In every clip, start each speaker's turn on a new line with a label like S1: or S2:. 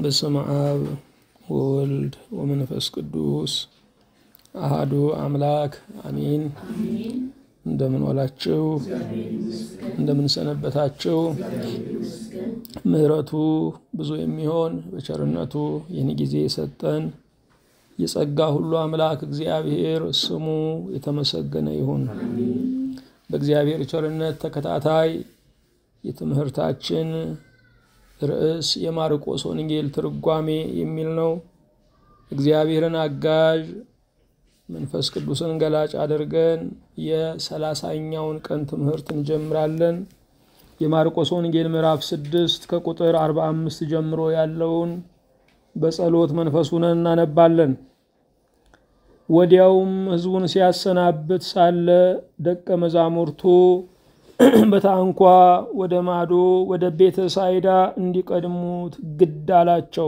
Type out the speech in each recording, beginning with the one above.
S1: በስመ አብ ወወልድ ወመንፈስ ቅዱስ አሃዱ አምላክ አሚን። እንደምን ዋላችሁ? እንደምን ሰነበታችሁ? ምሕረቱ ብዙ የሚሆን በቸርነቱ ይህን ጊዜ የሰጠን የጸጋ ሁሉ አምላክ እግዚአብሔር ስሙ የተመሰገነ ይሁን። በእግዚአብሔር ቸርነት ተከታታይ የትምህርታችን ርዕስ የማርቆስ ወንጌል ትርጓሜ የሚል ነው። እግዚአብሔርን አጋዥ መንፈስ ቅዱስን ገላጭ አድርገን የሰላሳኛውን ቀን ትምህርት እንጀምራለን። የማርቆስ ወንጌል ምዕራፍ ስድስት ከቁጥር አርባ አምስት ጀምሮ ያለውን በጸሎት መንፈስ ሆነን እናነባለን። ወዲያውም ሕዝቡን ሲያሰናብት ሳለ ደቀ መዛሙርቱ በታንኳ ወደ ማዶ ወደ ቤተ ሳይዳ እንዲቀድሙት ግድ አላቸው።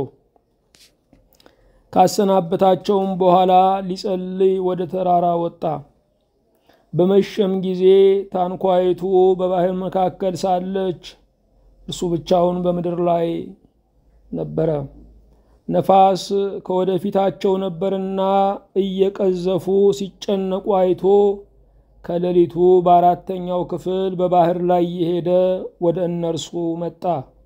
S1: ካሰናበታቸውም በኋላ ሊጸልይ ወደ ተራራ ወጣ። በመሸም ጊዜ ታንኳይቱ በባህር መካከል ሳለች እርሱ ብቻውን በምድር ላይ ነበረ። ነፋስ ከወደፊታቸው ነበርና እየቀዘፉ ሲጨነቁ አይቶ ከሌሊቱ በአራተኛው ክፍል በባህር ላይ የሄደ ወደ እነርሱ መጣ።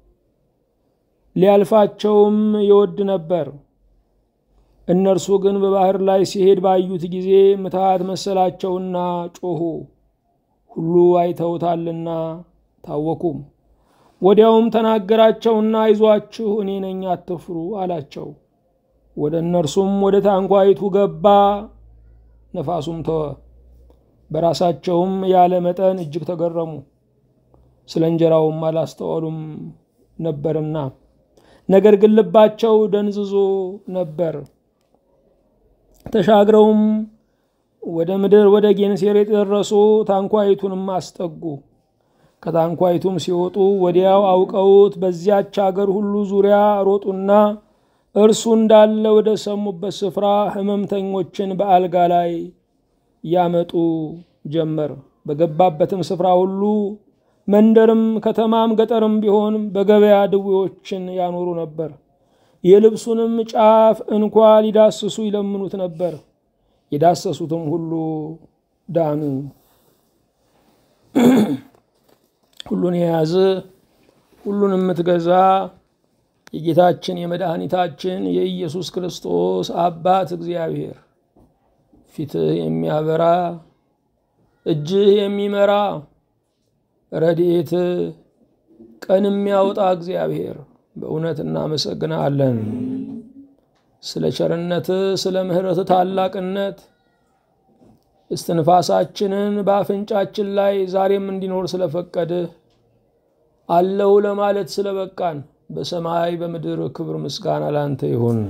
S1: ሊያልፋቸውም ይወድ ነበር። እነርሱ ግን በባህር ላይ ሲሄድ ባዩት ጊዜ ምትሃት መሰላቸውና ጮኹ፣ ሁሉ አይተውታልና ታወኩም። ወዲያውም ተናገራቸውና አይዟችሁ፣ እኔ ነኝ፣ አትፍሩ አላቸው። ወደ እነርሱም ወደ ታንኳይቱ ገባ፣ ነፋሱም ተወ። በራሳቸውም ያለ መጠን እጅግ ተገረሙ፣ ስለ እንጀራውም አላስተዋሉም ነበርና፣ ነገር ግን ልባቸው ደንዝዞ ነበር። ተሻግረውም ወደ ምድር ወደ ጌንሴሬጥ ደረሱ። ታንኳይቱንም አስጠጉ። ከታንኳይቱም ሲወጡ ወዲያው አውቀውት በዚያች አገር ሁሉ ዙሪያ ሮጡና እርሱ እንዳለ ወደ ሰሙበት ስፍራ ሕመምተኞችን በአልጋ ላይ ያመጡ ጀመር። በገባበትም ስፍራ ሁሉ መንደርም፣ ከተማም፣ ገጠርም ቢሆን በገበያ ድዌዎችን ያኖሩ ነበር። የልብሱንም ጫፍ እንኳ ሊዳስሱ ይለምኑት ነበር። የዳሰሱትም ሁሉ ዳኑ። ሁሉን የያዘ ሁሉን የምትገዛ የጌታችን የመድኃኒታችን የኢየሱስ ክርስቶስ አባት እግዚአብሔር ፊትህ የሚያበራ እጅህ የሚመራ ረድኤት ቀን የሚያወጣ እግዚአብሔር በእውነት እናመሰግናለን። ስለ ቸርነትህ፣ ስለ ምሕረትህ ታላቅነት እስትንፋሳችንን በአፍንጫችን ላይ ዛሬም እንዲኖር ስለፈቀድህ አለው ለማለት ስለበቃን በሰማይ በምድር ክብር ምስጋና ላንተ ይሁን።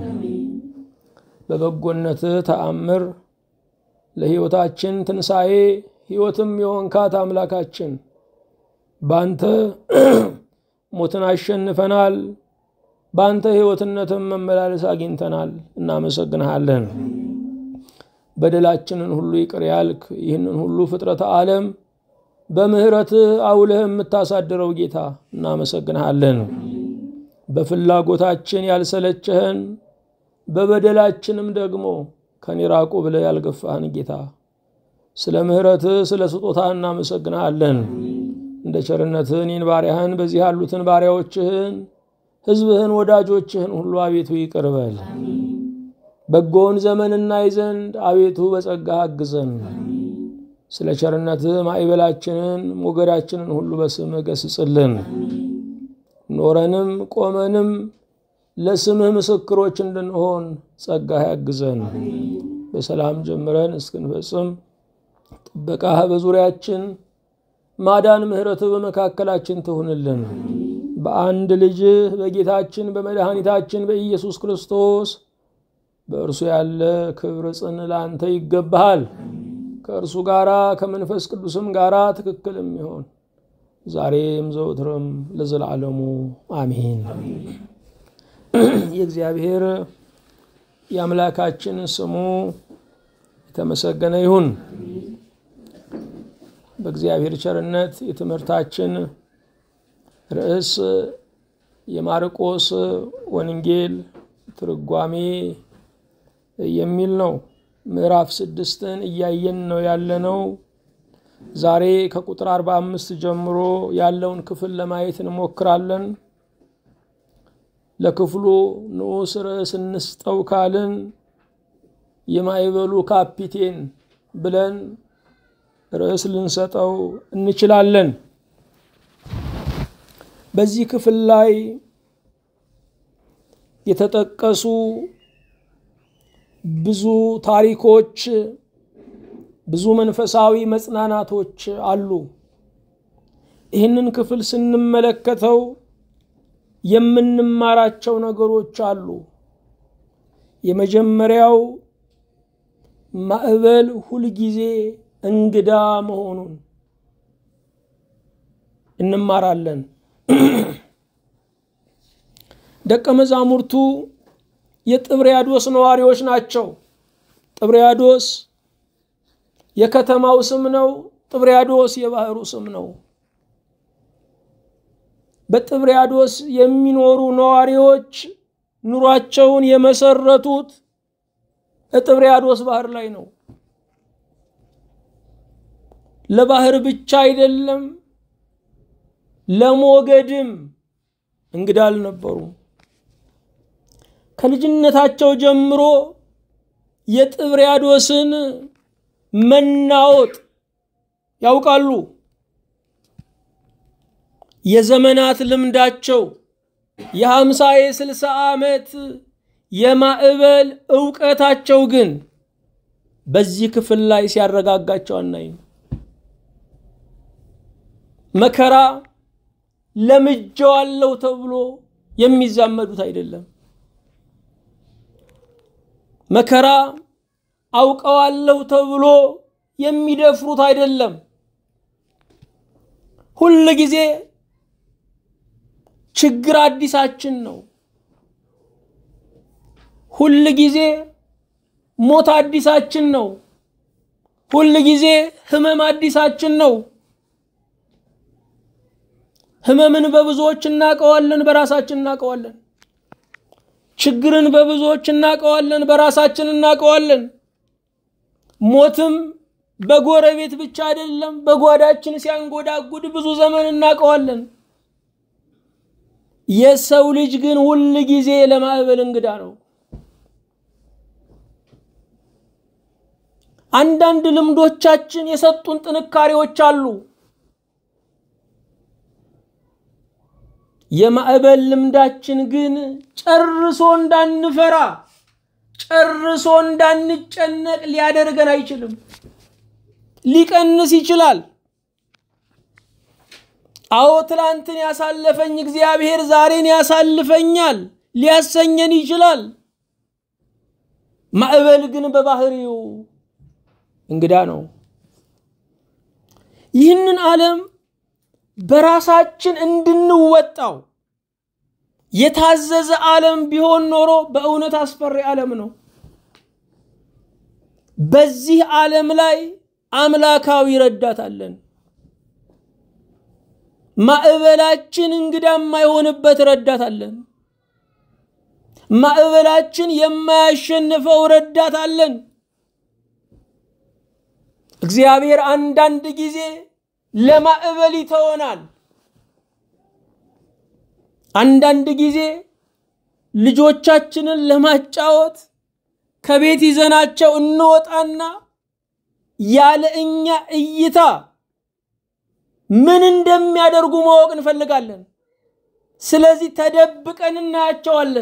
S1: በበጎነትህ ተአምር ለሕይወታችን ትንሣኤ ሕይወትም የሆንካት አምላካችን ባንተ ሞትን አሸንፈናል። በአንተ ሕይወትነትም መመላለስ አግኝተናል። እናመሰግንሃለን። በደላችንን ሁሉ ይቅር ያልክ ይህንን ሁሉ ፍጥረተ ዓለም በምሕረትህ አውለህ የምታሳድረው ጌታ እናመሰግንሃለን። በፍላጎታችን ያልሰለቸህን በበደላችንም ደግሞ ከኔ ራቁ ብለህ ያልገፋህን ጌታ ስለ ምሕረትህ ስለ ስጦታ እናመሰግንሃለን። እንደ ቸርነትህ እኔን ባሪያህን በዚህ ያሉትን ባሪያዎችህን ሕዝብህን ወዳጆችህን ሁሉ አቤቱ ይቅር በል። በጎውን ዘመን እናይ ዘንድ አቤቱ በጸጋህ አግዘን። ስለ ቸርነትህ ማዕበላችንን ሞገዳችንን ሁሉ በስምህ ገስጽልን። ኖረንም ቆመንም ለስምህ ምስክሮች እንድንሆን ጸጋህ ያግዘን። በሰላም ጀምረን እስክንፈጽም ጥበቃህ በዙሪያችን ማዳን ምሕረትህ በመካከላችን ትሁንልን። በአንድ ልጅህ በጌታችን በመድኃኒታችን በኢየሱስ ክርስቶስ በእርሱ ያለ ክብር ጽን ለአንተ ይገባሃል። ከእርሱ ጋራ ከመንፈስ ቅዱስም ጋራ ትክክል የሚሆን ዛሬም ዘውትርም ለዘላለሙ አሜን። የእግዚአብሔር የአምላካችን ስሙ የተመሰገነ ይሁን። በእግዚአብሔር ቸርነት የትምህርታችን ርዕስ የማርቆስ ወንጌል ትርጓሜ የሚል ነው። ምዕራፍ ስድስትን እያየን ነው ያለነው። ዛሬ ከቁጥር አርባ አምስት ጀምሮ ያለውን ክፍል ለማየት እንሞክራለን። ለክፍሉ ንዑስ ርዕስ እንስጠው ካልን የማዕበሉ ካፒቴን ብለን ርዕስ ልንሰጠው እንችላለን። በዚህ ክፍል ላይ የተጠቀሱ ብዙ ታሪኮች፣ ብዙ መንፈሳዊ መጽናናቶች አሉ። ይህንን ክፍል ስንመለከተው የምንማራቸው ነገሮች አሉ። የመጀመሪያው ማዕበል ሁልጊዜ እንግዳ መሆኑን እንማራለን። ደቀ መዛሙርቱ የጥብርያዶስ ነዋሪዎች ናቸው። ጥብርያዶስ የከተማው ስም ነው። ጥብርያዶስ የባህሩ ስም ነው። በጥብርያዶስ የሚኖሩ ነዋሪዎች ኑሯቸውን የመሰረቱት ጥብርያዶስ ባህር ላይ ነው። ለባህር ብቻ አይደለም፣ ለሞገድም እንግዳ አልነበሩም። ከልጅነታቸው ጀምሮ የጥብርያዶስን መናወጥ ያውቃሉ። የዘመናት ልምዳቸው የሀምሳ የስልሳ ዓመት የማዕበል እውቀታቸው ግን በዚህ ክፍል ላይ ሲያረጋጋቸው አናይም። መከራ ለምጄዋለሁ ተብሎ የሚዛመዱት አይደለም። መከራ አውቀዋለሁ ተብሎ የሚደፍሩት አይደለም። ሁል ጊዜ ችግር አዲሳችን ነው። ሁል ጊዜ ሞት አዲሳችን ነው። ሁል ጊዜ ህመም አዲሳችን ነው። ህመምን በብዙዎች እናውቀዋለን፣ በራሳችን እናውቀዋለን። ችግርን በብዙዎች እናውቀዋለን፣ በራሳችን እናውቀዋለን። ሞትም በጎረቤት ብቻ አይደለም፣ በጓዳችን ሲያንጎዳጉድ ብዙ ዘመን እናውቀዋለን። የሰው ልጅ ግን ሁል ጊዜ ለማዕበል እንግዳ ነው። አንዳንድ ልምዶቻችን የሰጡን ጥንካሬዎች አሉ። የማዕበል ልምዳችን ግን ጨርሶ እንዳንፈራ ጨርሶ እንዳንጨነቅ ሊያደርገን አይችልም። ሊቀንስ ይችላል። አዎ ትላንትን ያሳለፈኝ እግዚአብሔር ዛሬን ያሳልፈኛል ሊያሰኘን ይችላል። ማዕበል ግን በባህሪው እንግዳ ነው። ይህንን ዓለም በራሳችን እንድንወጣው የታዘዘ ዓለም ቢሆን ኖሮ በእውነት አስፈሪ ዓለም ነው። በዚህ ዓለም ላይ አምላካዊ ረዳት አለን። ማዕበላችን እንግዳ የማይሆንበት ረዳት አለን። ማዕበላችን የማያሸንፈው ረዳት አለን። እግዚአብሔር አንዳንድ ጊዜ ለማዕበል ይተወናል። አንዳንድ ጊዜ ልጆቻችንን ለማጫወት ከቤት ይዘናቸው እንወጣና ያለ እኛ እይታ ምን እንደሚያደርጉ ማወቅ እንፈልጋለን። ስለዚህ ተደብቀን እናያቸዋለን።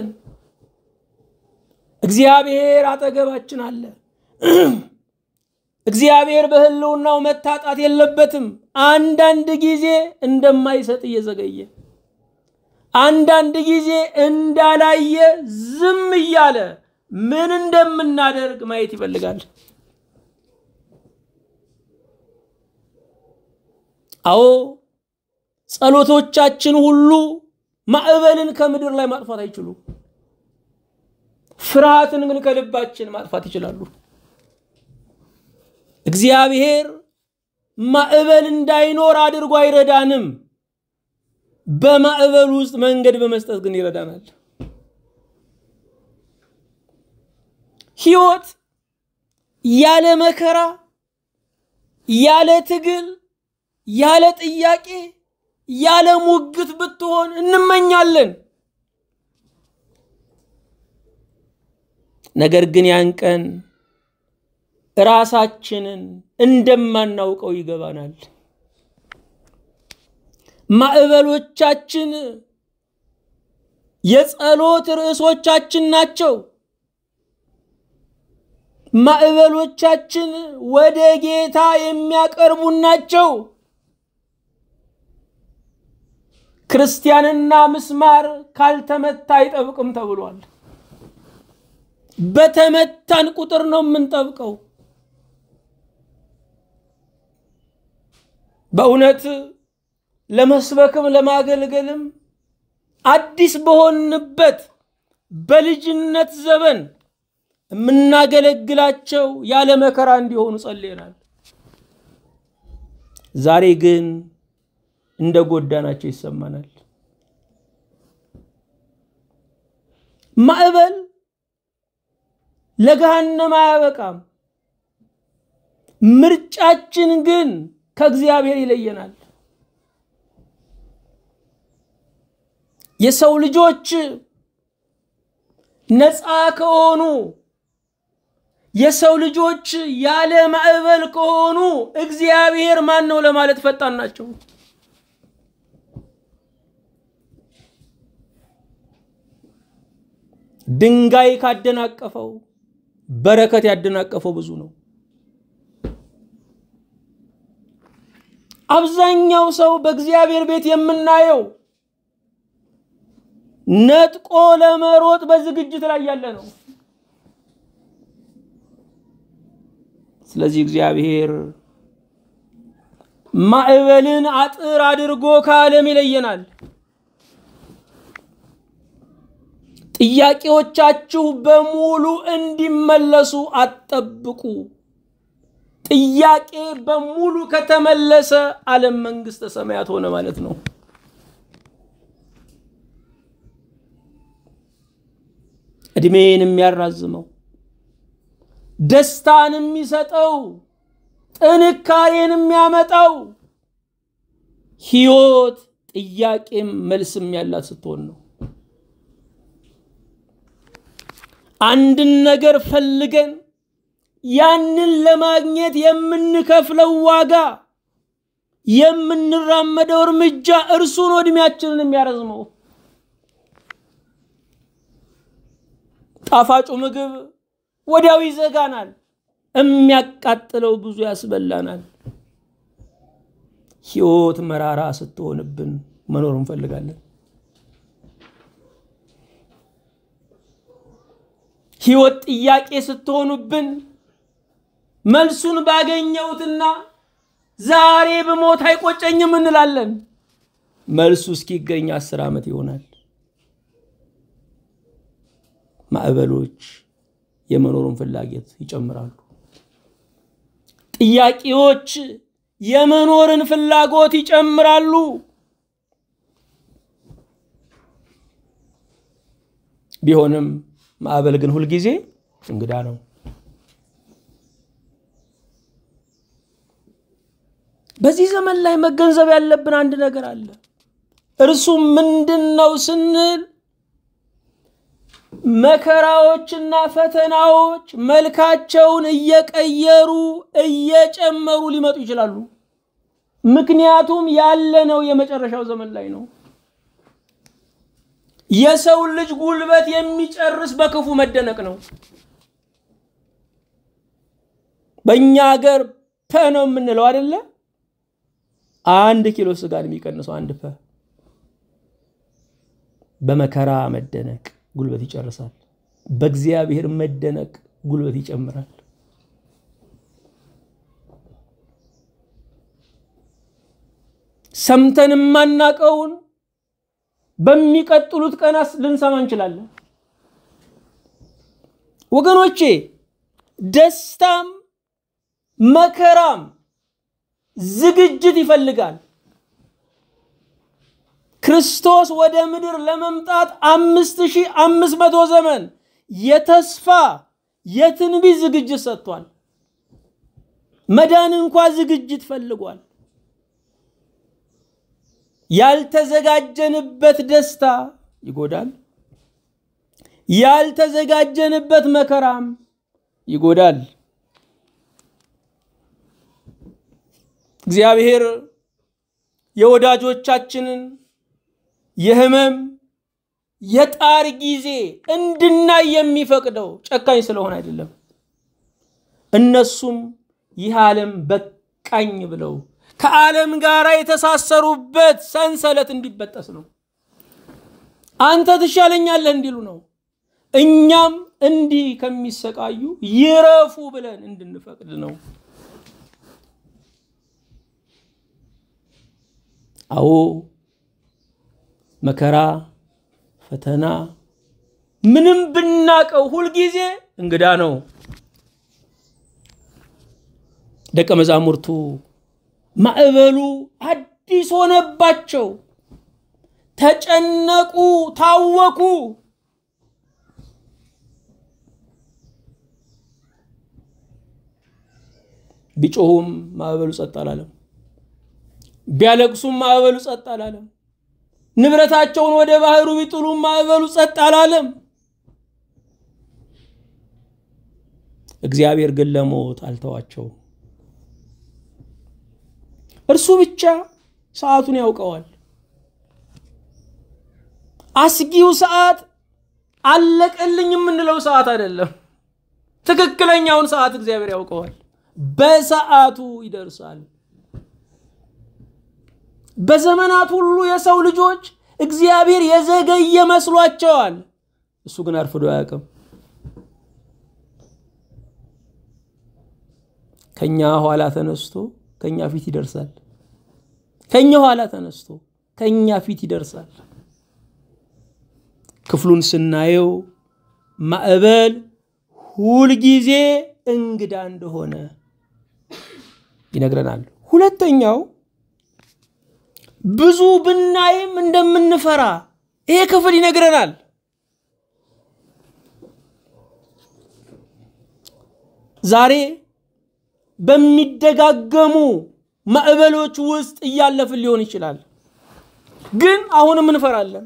S1: እግዚአብሔር አጠገባችን አለ። እግዚአብሔር በሕልውናው መታጣት የለበትም። አንዳንድ ጊዜ እንደማይሰጥ እየዘገየ፣ አንዳንድ ጊዜ እንዳላየ ዝም እያለ ምን እንደምናደርግ ማየት ይፈልጋል። አዎ ጸሎቶቻችን ሁሉ ማዕበልን ከምድር ላይ ማጥፋት አይችሉም። ፍርሃትን ግን ከልባችን ማጥፋት ይችላሉ። እግዚአብሔር ማዕበል እንዳይኖር አድርጎ አይረዳንም። በማዕበል ውስጥ መንገድ በመስጠት ግን ይረዳናል። ሕይወት ያለ መከራ፣ ያለ ትግል፣ ያለ ጥያቄ፣ ያለ ሙግት ብትሆን እንመኛለን። ነገር ግን ያን ቀን ራሳችንን እንደማናውቀው ይገባናል። ማዕበሎቻችን የጸሎት ርዕሶቻችን ናቸው። ማዕበሎቻችን ወደ ጌታ የሚያቀርቡን ናቸው። ክርስቲያንና ምስማር ካልተመታ አይጠብቅም ተብሏል። በተመታን ቁጥር ነው የምንጠብቀው። በእውነት ለመስበክም ለማገልገልም አዲስ በሆንበት በልጅነት ዘመን የምናገለግላቸው ያለ መከራ እንዲሆኑ ጸልየናል። ዛሬ ግን እንደ ጎዳናቸው ይሰማናል። ማዕበል ለገሃነም አያበቃም። ምርጫችን ግን ከእግዚአብሔር ይለየናል። የሰው ልጆች ነፃ ከሆኑ የሰው ልጆች ያለ ማዕበል ከሆኑ እግዚአብሔር ማን ነው ለማለት ፈጣን ናቸው። ድንጋይ ካደናቀፈው በረከት ያደናቀፈው ብዙ ነው። አብዛኛው ሰው በእግዚአብሔር ቤት የምናየው ነጥቆ ለመሮጥ በዝግጅት ላይ ያለ ነው። ስለዚህ እግዚአብሔር ማዕበልን አጥር አድርጎ ከዓለም ይለየናል። ጥያቄዎቻችሁ በሙሉ እንዲመለሱ አትጠብቁ። ጥያቄ በሙሉ ከተመለሰ ዓለም መንግሥተ ሰማያት ሆነ ማለት ነው። ዕድሜን የሚያራዝመው ደስታን የሚሰጠው ጥንካሬን የሚያመጣው ሕይወት ጥያቄም መልስም ያላት ስትሆን ነው። አንድን ነገር ፈልገን ያንን ለማግኘት የምንከፍለው ዋጋ የምንራመደው እርምጃ እርሱ ነው ዕድሜያችንን የሚያረዝመው። ጣፋጩ ምግብ ወዲያው ይዘጋናል፣ የሚያቃጥለው ብዙ ያስበላናል። ሕይወት መራራ ስትሆንብን መኖር እንፈልጋለን። ሕይወት ጥያቄ ስትሆኑብን መልሱን ባገኘሁትና ዛሬ ብሞት አይቆጨኝም እንላለን። መልሱ እስኪገኝ አስር ዓመት ይሆናል። ማዕበሎች የመኖሩን ፍላጎት ይጨምራሉ። ጥያቄዎች የመኖርን ፍላጎት ይጨምራሉ። ቢሆንም ማዕበል ግን ሁልጊዜ እንግዳ ነው። በዚህ ዘመን ላይ መገንዘብ ያለብን አንድ ነገር አለ። እርሱም ምንድን ነው ስንል መከራዎችና ፈተናዎች መልካቸውን እየቀየሩ እየጨመሩ ሊመጡ ይችላሉ። ምክንያቱም ያለነው የመጨረሻው ዘመን ላይ ነው። የሰው ልጅ ጉልበት የሚጨርስ በክፉ መደነቅ ነው። በእኛ ሀገር ፐ ነው የምንለው አይደለ? አንድ ኪሎ ስጋን የሚቀንሰው አንድ ፐ። በመከራ መደነቅ ጉልበት ይጨርሳል። በእግዚአብሔር መደነቅ ጉልበት ይጨምራል። ሰምተን የማናቀውን በሚቀጥሉት ቀናት ልንሰማ እንችላለን። ወገኖቼ ደስታም መከራም ዝግጅት ይፈልጋል። ክርስቶስ ወደ ምድር ለመምጣት አምስት ሺህ አምስት መቶ ዘመን የተስፋ የትንቢት ዝግጅት ሰጥቷል። መዳን እንኳ ዝግጅት ፈልጓል። ያልተዘጋጀንበት ደስታ ይጎዳል። ያልተዘጋጀንበት መከራም ይጎዳል። እግዚአብሔር የወዳጆቻችንን የህመም የጣር ጊዜ እንድናይ የሚፈቅደው ጨካኝ ስለሆነ አይደለም። እነሱም ይህ ዓለም በቃኝ ብለው ከዓለም ጋር የተሳሰሩበት ሰንሰለት እንዲበጠስ ነው። አንተ ትሻለኛለህ እንዲሉ ነው። እኛም እንዲህ ከሚሰቃዩ ይረፉ ብለን እንድንፈቅድ ነው። አዎ መከራ፣ ፈተና ምንም ብናቀው ሁልጊዜ እንግዳ ነው። ደቀ መዛሙርቱ ማዕበሉ አዲስ ሆነባቸው፣ ተጨነቁ፣ ታወኩ። ቢጮሁም ማዕበሉ ጸጥ አላለም። ቢያለቅሱም ማዕበሉ ጸጥ አላለም። ንብረታቸውን ወደ ባህሩ ቢጥሉም ማዕበሉ ጸጥ አላለም። እግዚአብሔር ግን ለሞት አልተዋቸውም። እርሱ ብቻ ሰዓቱን ያውቀዋል። አስጊው ሰዓት አለቀልኝ የምንለው ሰዓት አይደለም። ትክክለኛውን ሰዓት እግዚአብሔር ያውቀዋል። በሰዓቱ ይደርሳል። በዘመናት ሁሉ የሰው ልጆች እግዚአብሔር የዘገየ መስሏቸዋል። እሱ ግን አርፍዶ አያውቅም። ከኛ ኋላ ተነስቶ ከኛ ፊት ይደርሳል። ከኛ ኋላ ተነስቶ ከኛ ፊት ይደርሳል። ክፍሉን ስናየው ማዕበል ሁልጊዜ እንግዳ እንደሆነ ይነግረናል። ሁለተኛው ብዙ ብናይም እንደምንፈራ ይሄ ክፍል ይነግረናል። ዛሬ በሚደጋገሙ ማዕበሎች ውስጥ እያለፍን ሊሆን ይችላል፣ ግን አሁንም እንፈራለን።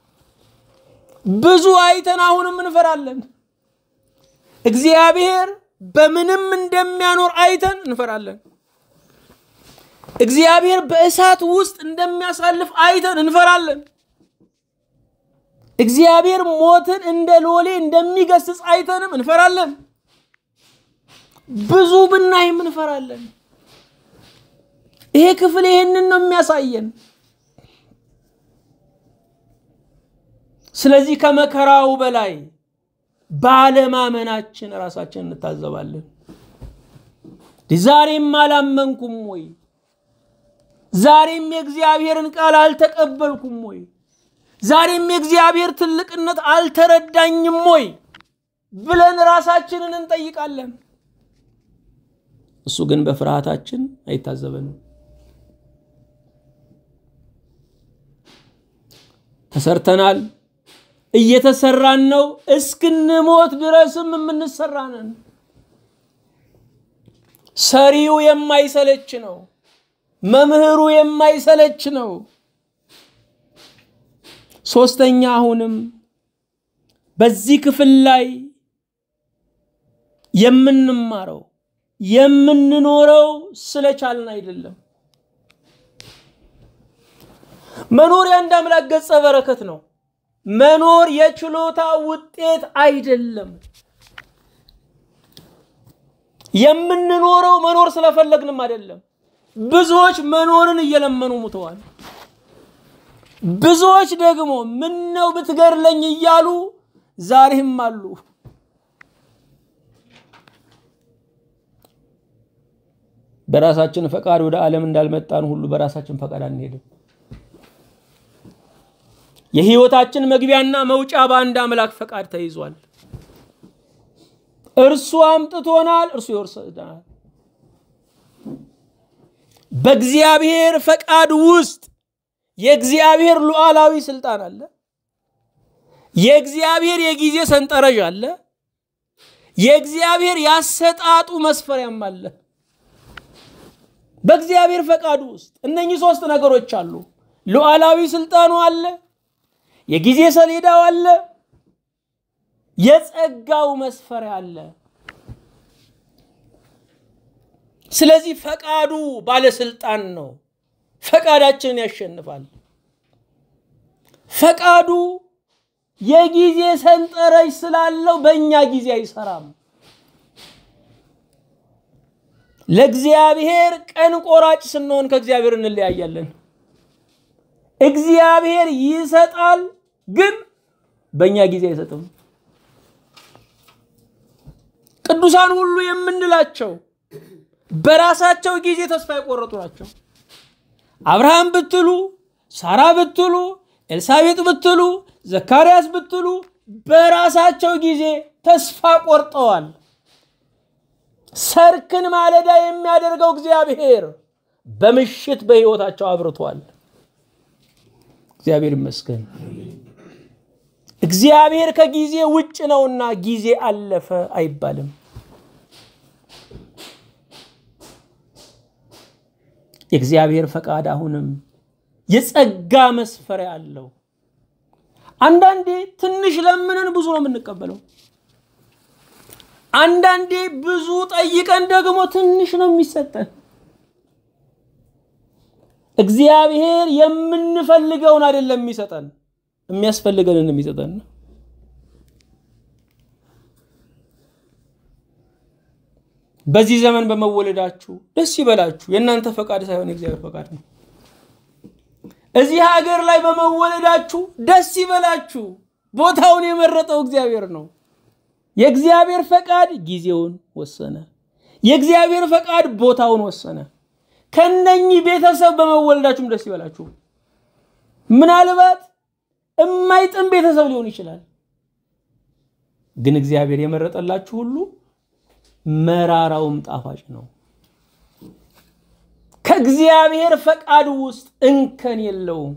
S1: ብዙ አይተን አሁንም እንፈራለን። እግዚአብሔር በምንም እንደሚያኖር አይተን እንፈራለን። እግዚአብሔር በእሳት ውስጥ እንደሚያሳልፍ አይተን እንፈራለን። እግዚአብሔር ሞትን እንደ ሎሌ እንደሚገስጽ አይተንም እንፈራለን። ብዙ ብናይም እንፈራለን። ይሄ ክፍል ይሄንን ነው የሚያሳየን። ስለዚህ ከመከራው በላይ ባለማመናችን ራሳችን እንታዘባለን። ዛሬም አላመንኩም ወይ? ዛሬም የእግዚአብሔርን ቃል አልተቀበልኩም ወይ? ዛሬም የእግዚአብሔር ትልቅነት አልተረዳኝም ወይ ብለን ራሳችንን እንጠይቃለን። እሱ ግን በፍርሃታችን አይታዘበንም። ተሰርተናል፣ እየተሰራን ነው። እስክንሞት ድረስም የምንሰራ ነን። ሰሪው የማይሰለች ነው። መምህሩ የማይሰለች ነው። ሶስተኛ አሁንም በዚህ ክፍል ላይ የምንማረው የምንኖረው ስለቻልን አይደለም። መኖር የአንድ አምላክ ገጸ በረከት ነው። መኖር የችሎታ ውጤት አይደለም። የምንኖረው መኖር ስለፈለግንም አይደለም። ብዙዎች መኖርን እየለመኑ ሙተዋል። ብዙዎች ደግሞ ምን ነው ብትገድለኝ እያሉ ዛሬም አሉ። በራሳችን ፈቃድ ወደ ዓለም እንዳልመጣን ሁሉ በራሳችን ፈቃድ አንሄድም። የህይወታችን መግቢያና መውጫ በአንድ አምላክ ፈቃድ ተይዟል። እርሱ አምጥቶናል፣ እርሱ ይወርሰናል። በእግዚአብሔር ፈቃድ ውስጥ የእግዚአብሔር ሉዓላዊ ስልጣን አለ። የእግዚአብሔር የጊዜ ሰንጠረዥ አለ። የእግዚአብሔር ያሰጣጡ መስፈሪያም አለ። በእግዚአብሔር ፈቃዱ ውስጥ እነኚህ ሶስት ነገሮች አሉ። ሉዓላዊ ስልጣኑ አለ፣ የጊዜ ሰሌዳው አለ፣ የጸጋው መስፈሪያ አለ። ስለዚህ ፈቃዱ ባለስልጣን ነው። ፈቃዳችንን ያሸንፋል። ፈቃዱ የጊዜ ሰንጠረዥ ስላለው በእኛ ጊዜ አይሰራም። ለእግዚአብሔር ቀን ቆራጭ ስንሆን ከእግዚአብሔር እንለያያለን። እግዚአብሔር ይሰጣል፣ ግን በእኛ ጊዜ አይሰጥም። ቅዱሳን ሁሉ የምንላቸው በራሳቸው ጊዜ ተስፋ የቆረጡ ናቸው። አብርሃም ብትሉ፣ ሳራ ብትሉ፣ ኤልሳቤጥ ብትሉ፣ ዘካርያስ ብትሉ በራሳቸው ጊዜ ተስፋ ቆርጠዋል። ሰርክን ማለዳ የሚያደርገው እግዚአብሔር በምሽት በሕይወታቸው አብርቷል። እግዚአብሔር ይመስገን። እግዚአብሔር ከጊዜ ውጭ ነውና ጊዜ አለፈ አይባልም። የእግዚአብሔር ፈቃድ አሁንም የጸጋ መስፈሪያ አለው። አንዳንዴ ትንሽ ለምንን ብዙ ነው የምንቀበለው። አንዳንዴ ብዙ ጠይቀን ደግሞ ትንሽ ነው የሚሰጠን። እግዚአብሔር የምንፈልገውን አይደለም የሚሰጠን፣ የሚያስፈልገንን የሚሰጠን። በዚህ ዘመን በመወለዳችሁ ደስ ይበላችሁ። የእናንተ ፈቃድ ሳይሆን የእግዚአብሔር ፈቃድ ነው። እዚህ ሀገር ላይ በመወለዳችሁ ደስ ይበላችሁ። ቦታውን የመረጠው እግዚአብሔር ነው። የእግዚአብሔር ፈቃድ ጊዜውን ወሰነ። የእግዚአብሔር ፈቃድ ቦታውን ወሰነ። ከነኚህ ቤተሰብ በመወለዳችሁም ደስ ይበላችሁ። ምናልባት የማይጥም ቤተሰብ ሊሆን ይችላል፣ ግን እግዚአብሔር የመረጠላችሁ ሁሉ መራራውም ጣፋጭ ነው። ከእግዚአብሔር ፈቃድ ውስጥ እንከን የለውም።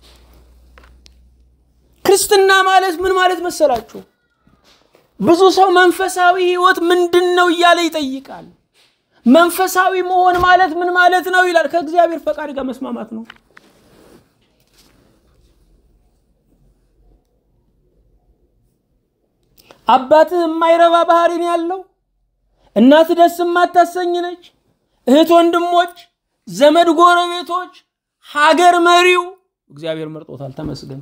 S1: ክርስትና ማለት ምን ማለት መሰላችሁ? ብዙ ሰው መንፈሳዊ ሕይወት ምንድን ነው እያለ ይጠይቃል። መንፈሳዊ መሆን ማለት ምን ማለት ነው ይላል። ከእግዚአብሔር ፈቃድ ጋር መስማማት ነው። አባትህ የማይረባ ባህሪ ነው ያለው፣ እናት ደስ የማታሰኝ ነች፣ እህት ወንድሞች፣ ዘመድ ጎረቤቶች፣ ሀገር መሪው እግዚአብሔር መርጦታል። ተመስገን።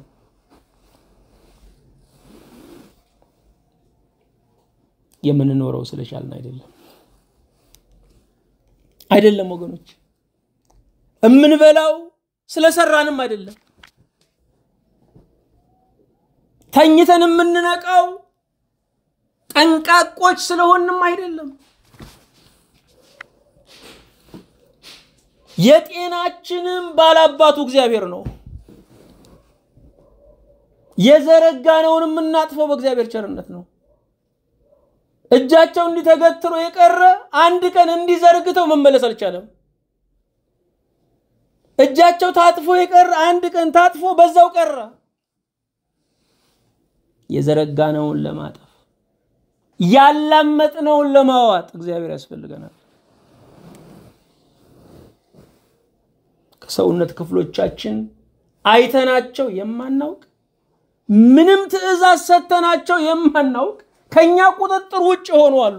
S1: የምንኖረው ስለቻልን አይደለም አይደለም ወገኖች፣ የምንበላው ስለሰራንም አይደለም። ተኝተን የምንነቃው ጠንቃቆች ስለሆንም አይደለም። የጤናችንም ባላባቱ እግዚአብሔር ነው። የዘረጋነውን የምናጥፈው በእግዚአብሔር ቸርነት ነው። እጃቸው እንዲተገትሮ የቀረ አንድ ቀን እንዲዘርግተው መመለስ አልቻለም። እጃቸው ታጥፎ የቀረ አንድ ቀን ታጥፎ በዛው ቀረ። የዘረጋነውን ለማጠፍ ያላመጥነውን ለማዋጥ እግዚአብሔር ያስፈልገናል። ከሰውነት ክፍሎቻችን አይተናቸው የማናውቅ ምንም ትዕዛዝ ሰተናቸው የማናውቅ ከኛ ቁጥጥር ውጭ ሆኑ አሉ።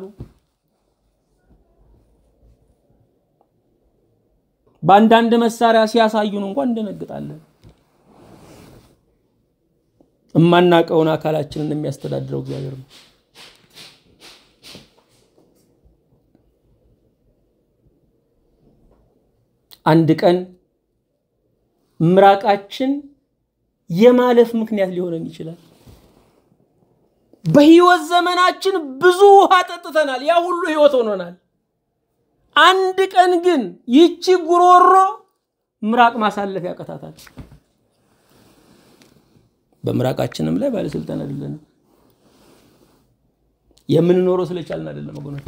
S1: በአንዳንድ መሳሪያ ሲያሳዩን እንኳን እንደነግጣለን። የማናውቀውን አካላችንን የሚያስተዳድረው እግዚአብሔር ነው። አንድ ቀን ምራቃችን የማለፍ ምክንያት ሊሆነን ይችላል። በህይወት ዘመናችን ብዙ ውሃ ጠጥተናል። ያ ሁሉ ህይወት ሆኖናል። አንድ ቀን ግን ይቺ ጉሮሮ ምራቅ ማሳለፍ ያቀታታል። በምራቃችንም ላይ ባለስልጣን አይደለንም። የምንኖረው ስለቻልን አይደለም ወገኖች፣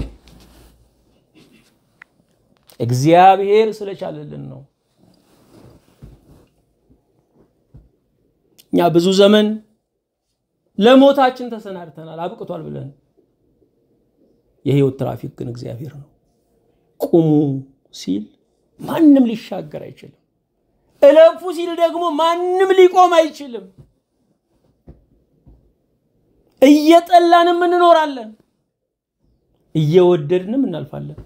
S1: እግዚአብሔር ስለቻለልን ነው። እኛ ብዙ ዘመን ለሞታችን ተሰናድተናል አብቅቷል ብለን የህይወት ትራፊክ ግን እግዚአብሔር ነው። ቁሙ ሲል ማንም ሊሻገር አይችልም። እለፉ ሲል ደግሞ ማንም ሊቆም አይችልም። እየጠላንም እንኖራለን፣ እየወደድንም እናልፋለን።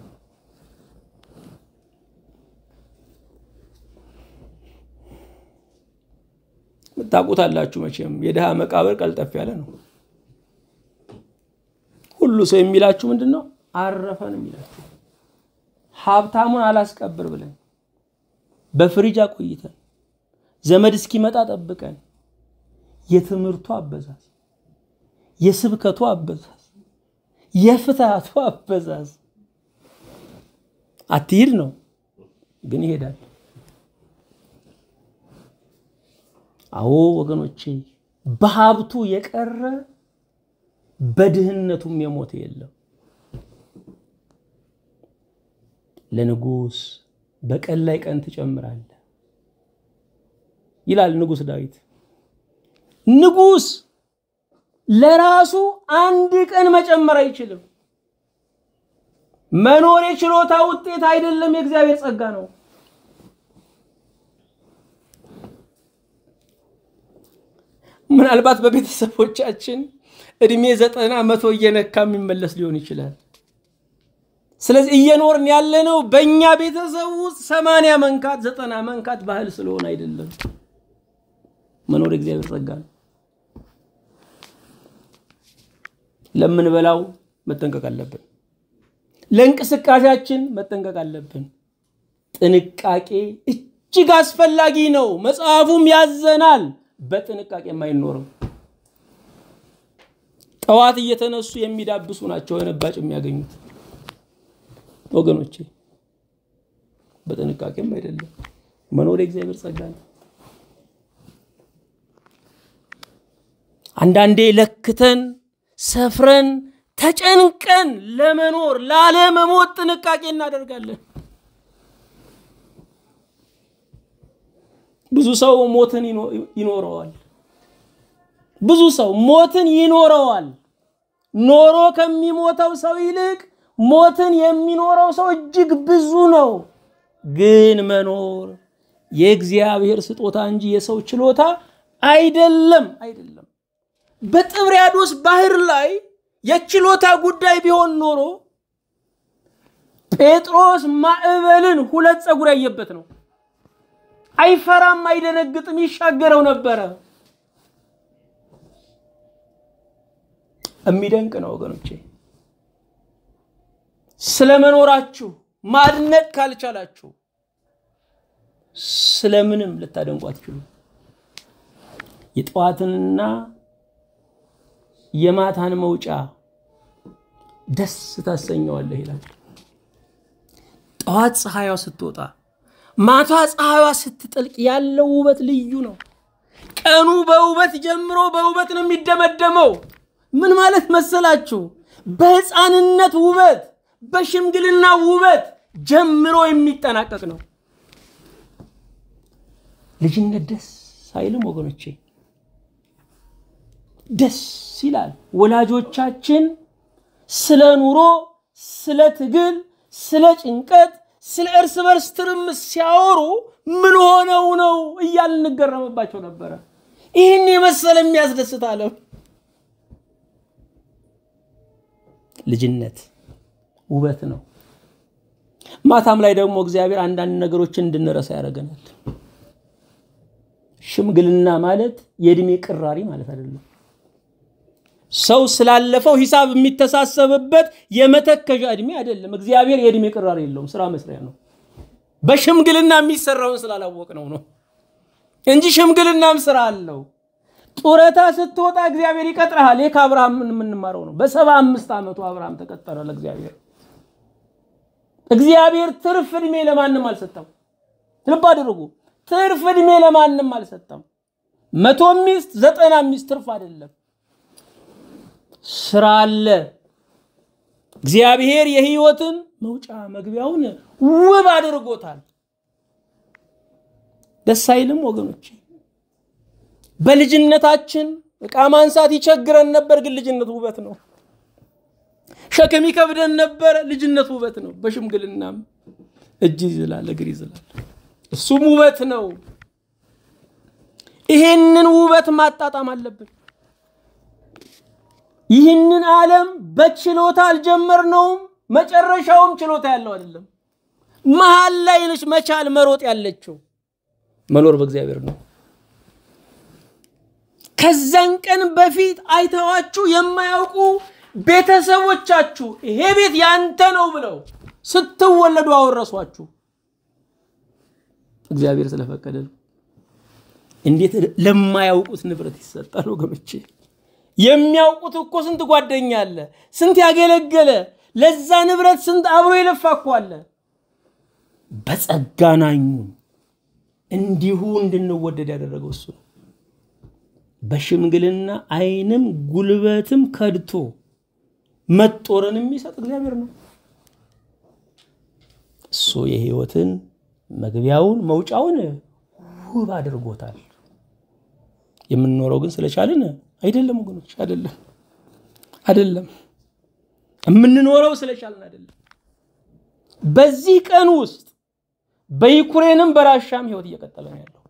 S1: ታውቁታላችሁ መቼም የድሃ መቃብር ቀልጠፍ ያለ ነው። ሁሉ ሰው የሚላችሁ ምንድን ነው? አረፈን የሚላችሁ ሀብታሙን አላስቀብር ብለን በፍሪጅ አቆይተን ዘመድ እስኪመጣ ጠብቀን የትምህርቱ አበዛዝ፣ የስብከቱ አበዛዝ፣ የፍትሃቱ አበዛዝ አትሂድ ነው፣ ግን ይሄዳል። አዎ ወገኖቼ፣ በሀብቱ የቀረ በድህነቱም የሞተ የለም። ለንጉሥ በቀን ላይ ቀን ትጨምራለህ ይላል ንጉሥ ዳዊት። ንጉሥ ለራሱ አንድ ቀን መጨመር አይችልም። መኖር የችሎታ ውጤት አይደለም፣ የእግዚአብሔር ጸጋ ነው። ምናልባት በቤተሰቦቻችን እድሜ ዘጠና መቶ እየነካ የሚመለስ ሊሆን ይችላል። ስለዚህ እየኖርን ያለነው በእኛ ቤተሰብ ውስጥ ሰማንያ መንካት ዘጠና መንካት ባህል ስለሆነ አይደለም። መኖር እግዚአብሔር ጸጋ ነው። ለምንበላው መጠንቀቅ አለብን። ለእንቅስቃሴያችን መጠንቀቅ አለብን። ጥንቃቄ እጅግ አስፈላጊ ነው። መጽሐፉም ያዘናል። በጥንቃቄ የማይኖርም ጠዋት እየተነሱ የሚዳብሱ ናቸው የነባጭ የሚያገኙት ወገኖቼ፣ በጥንቃቄም አይደለም። መኖር የእግዚአብሔር ጸጋ ነው። አንዳንዴ ለክተን ሰፍረን ተጨንቀን ለመኖር ላለመሞት ጥንቃቄ እናደርጋለን። ብዙ ሰው ሞትን ይኖረዋል። ብዙ ሰው ሞትን ይኖረዋል። ኖሮ ከሚሞተው ሰው ይልቅ ሞትን የሚኖረው ሰው እጅግ ብዙ ነው። ግን መኖር የእግዚአብሔር ስጦታ እንጂ የሰው ችሎታ አይደለም አይደለም። በጥብርያዶስ ባህር ላይ የችሎታ ጉዳይ ቢሆን ኖሮ ጴጥሮስ ማዕበልን ሁለት ፀጉር ያየበት ነው። አይፈራም፣ አይደነግጥም፣ ይሻገረው ነበረ። የሚደንቅ ነው ወገኖቼ። ስለመኖራችሁ ማድነቅ ካልቻላችሁ ስለምንም ልታደንቁ አትችሉ። የጠዋትንና የማታን መውጫ ደስ ታሰኘዋለህ ይላል። ጠዋት ፀሐይዋ ስትወጣ ማታ ፀሐይዋ ስትጠልቅ ያለው ውበት ልዩ ነው። ቀኑ በውበት ጀምሮ በውበት ነው የሚደመደመው። ምን ማለት መሰላችሁ? በሕፃንነት ውበት፣ በሽምግልና ውበት ጀምሮ የሚጠናቀቅ ነው። ልጅነት ደስ አይልም ወገኖቼ? ደስ ይላል። ወላጆቻችን ስለ ኑሮ፣ ስለ ትግል፣ ስለ ጭንቀት፣ ስለ እርስ በርስ ትርምስ ሲያወሩ ምን ሆነው ነው እያል እንገረምባቸው ነበረ። ይህን የመሰለ የሚያስደስት ዓለም ልጅነት ውበት ነው። ማታም ላይ ደግሞ እግዚአብሔር አንዳንድ ነገሮችን እንድንረሳ ያደርገናል። ሽምግልና ማለት የእድሜ ቅራሪ ማለት አይደለም። ሰው ስላለፈው ሂሳብ የሚተሳሰብበት የመተከዣ እድሜ አይደለም። እግዚአብሔር የእድሜ ቅራሪ የለውም፣ ስራ መስሪያ ነው። በሽምግልና የሚሰራውን ስላላወቅ ነው ነው እንጂ ሽምግልናም ስራ አለው። ጡረታ ስትወጣ እግዚአብሔር ይቀጥረሃል። ይህ ከአብርሃም የምንማረው ነው። በሰባ አምስት ዓመቱ አብርሃም ተቀጠረ ለእግዚአብሔር። እግዚአብሔር ትርፍ ዕድሜ ለማንም አልሰጠም። ልብ አድርጉ። ትርፍ ዕድሜ ለማንም አልሰጠም። መቶ ሚስት ዘጠና ሚስት ትርፍ አይደለም፣ ስራ አለ። እግዚአብሔር የህይወትን መውጫ መግቢያውን ውብ አድርጎታል። ደስ አይልም ወገኖች? በልጅነታችን ዕቃ ማንሳት ይቸግረን ነበር፣ ግን ልጅነት ውበት ነው። ሸክም ይከብደን ነበር፣ ልጅነት ውበት ነው። በሽምግልናም እጅ ይዝላል፣ እግር ይዝላል፣ እሱም ውበት ነው። ይሄንን ውበት ማጣጣም አለብን። ይህንን ዓለም በችሎታ አልጀመርነውም፣ መጨረሻውም ችሎታ ያለው አይደለም። መሀል ላይ ነች መቻል መሮጥ ያለችው። መኖር በእግዚአብሔር ነው። ከዛን ቀን በፊት አይተዋችሁ የማያውቁ ቤተሰቦቻችሁ ይሄ ቤት ያንተ ነው ብለው ስትወለዱ አወረሷችሁ። እግዚአብሔር ስለፈቀደ ነው። እንዴት ለማያውቁት ንብረት ይሰጣል ወገኖቼ? የሚያውቁት እኮ ስንት ጓደኛ አለ፣ ስንት ያገለገለ፣ ለዛ ንብረት ስንት አብሮ የለፋ እኮ አለ። በጸጋ ናኙን እንዲሁ እንድንወደድ ያደረገው እሱ ነው። በሽምግልና ዓይንም ጉልበትም ከድቶ መጦርን የሚሰጥ እግዚአብሔር ነው። እሱ የሕይወትን መግቢያውን መውጫውን ውብ አድርጎታል። የምንኖረው ግን ስለቻልን አይደለም ወገኖች፣ አይደለም አይደለም። የምንኖረው ስለቻልን አይደለም። በዚህ ቀን ውስጥ በዩክሬንም በራሻም ህይወት እየቀጠለ ነው ያለው።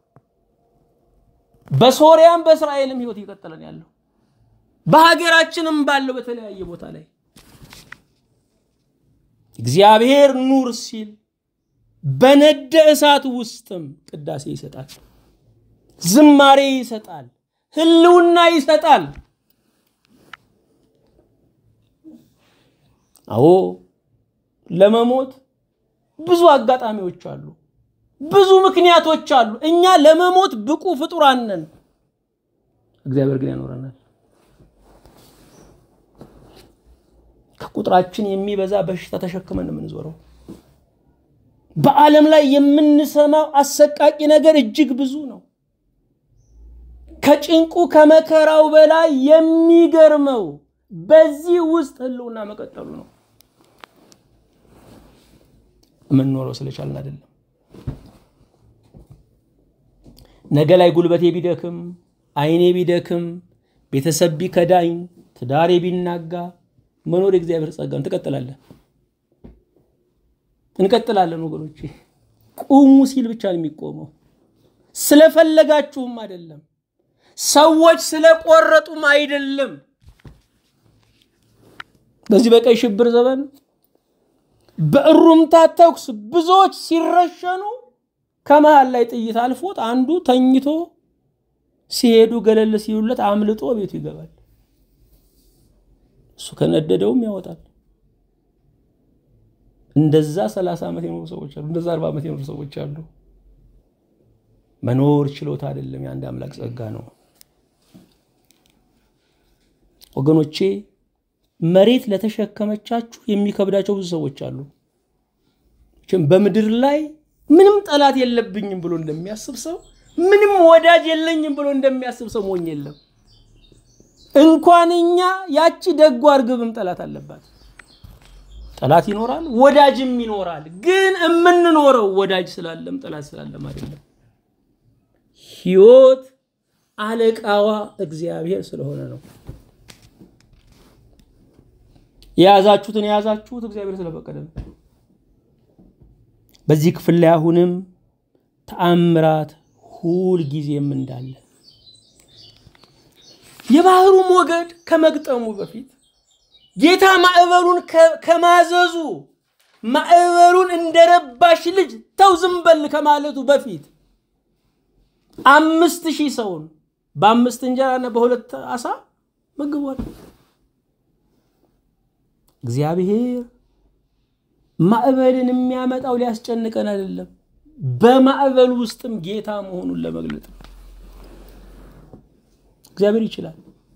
S1: በሶሪያም በእስራኤልም ህይወት እየቀጠለ ነው ያለው። በሀገራችንም ባለው በተለያየ ቦታ ላይ እግዚአብሔር ኑር ሲል በነደ እሳት ውስጥም ቅዳሴ ይሰጣል፣ ዝማሬ ይሰጣል፣ ህልውና ይሰጣል። አዎ ለመሞት ብዙ አጋጣሚዎች አሉ፣ ብዙ ምክንያቶች አሉ። እኛ ለመሞት ብቁ ፍጡራን ነን። እግዚአብሔር ግን ያኖረናል። ከቁጥራችን የሚበዛ በሽታ ተሸክመን የምንዞረው በዓለም ላይ የምንሰማው አሰቃቂ ነገር እጅግ ብዙ ነው። ከጭንቁ ከመከራው በላይ የሚገርመው በዚህ ውስጥ ህልውና መቀጠሉ ነው። የምንኖረው ስለቻልን አይደለም። ነገ ላይ ጉልበቴ ቢደክም፣ አይኔ ቢደክም፣ ቤተሰብ ቢከዳኝ፣ ትዳሬ ቢናጋ መኖር የእግዚአብሔር ጸጋ ነው። ትቀጥላለን እንቀጥላለን ወገኖቼ። ቁሙ ሲል ብቻ ነው የሚቆመው። ስለፈለጋችሁም አይደለም፣ ሰዎች ስለቆረጡም አይደለም። በዚህ በቀይ ሽብር ዘመን በእሩምታ ተኩስ ብዙዎች ሲረሸኑ ከመሃል ላይ ጥይት አልፎት አንዱ ተኝቶ ሲሄዱ ገለል ሲሉለት አምልጦ ቤቱ ይገባል። እሱ ከነደደውም ያወጣል። እንደዛ ሰላሳ ዓመት የኖሩ ሰዎች አሉ። እንደዛ አርባ ዓመት የኖሩ ሰዎች አሉ። መኖር ችሎታ አይደለም፣ የአንድ አምላክ ጸጋ ነው። ወገኖቼ መሬት ለተሸከመቻችሁ የሚከብዳቸው ብዙ ሰዎች አሉ። በምድር ላይ ምንም ጠላት የለብኝም ብሎ እንደሚያስብ ሰው ምንም ወዳጅ የለኝም ብሎ እንደሚያስብ ሰው ሞኝ የለም። እንኳን እኛ ያቺ ደጓ እርግብም ጠላት አለባት። ጠላት ይኖራል፣ ወዳጅም ይኖራል። ግን የምንኖረው ወዳጅ ስላለም ጠላት ስላለም አይደለም። ሕይወት አለቃዋ እግዚአብሔር ስለሆነ ነው። የያዛችሁትን የያዛችሁት እግዚአብሔር ስለፈቀደ ነው። በዚህ ክፍል ላይ አሁንም ተአምራት ሁል ጊዜም እንዳለ የባህሩ ሞገድ ከመግጠሙ በፊት ጌታ ማዕበሉን ከማዘዙ ማዕበሉን እንደረባሽ ልጅ ተው ዝም በል ከማለቱ በፊት አምስት ሺህ ሰውን በአምስት እንጀራና በሁለት አሳ መግቧል። እግዚአብሔር ማዕበልን የሚያመጣው ሊያስጨንቀን አይደለም፣ በማዕበል ውስጥም ጌታ መሆኑን ለመግለጥ ነው። እግዚአብሔር ይችላል።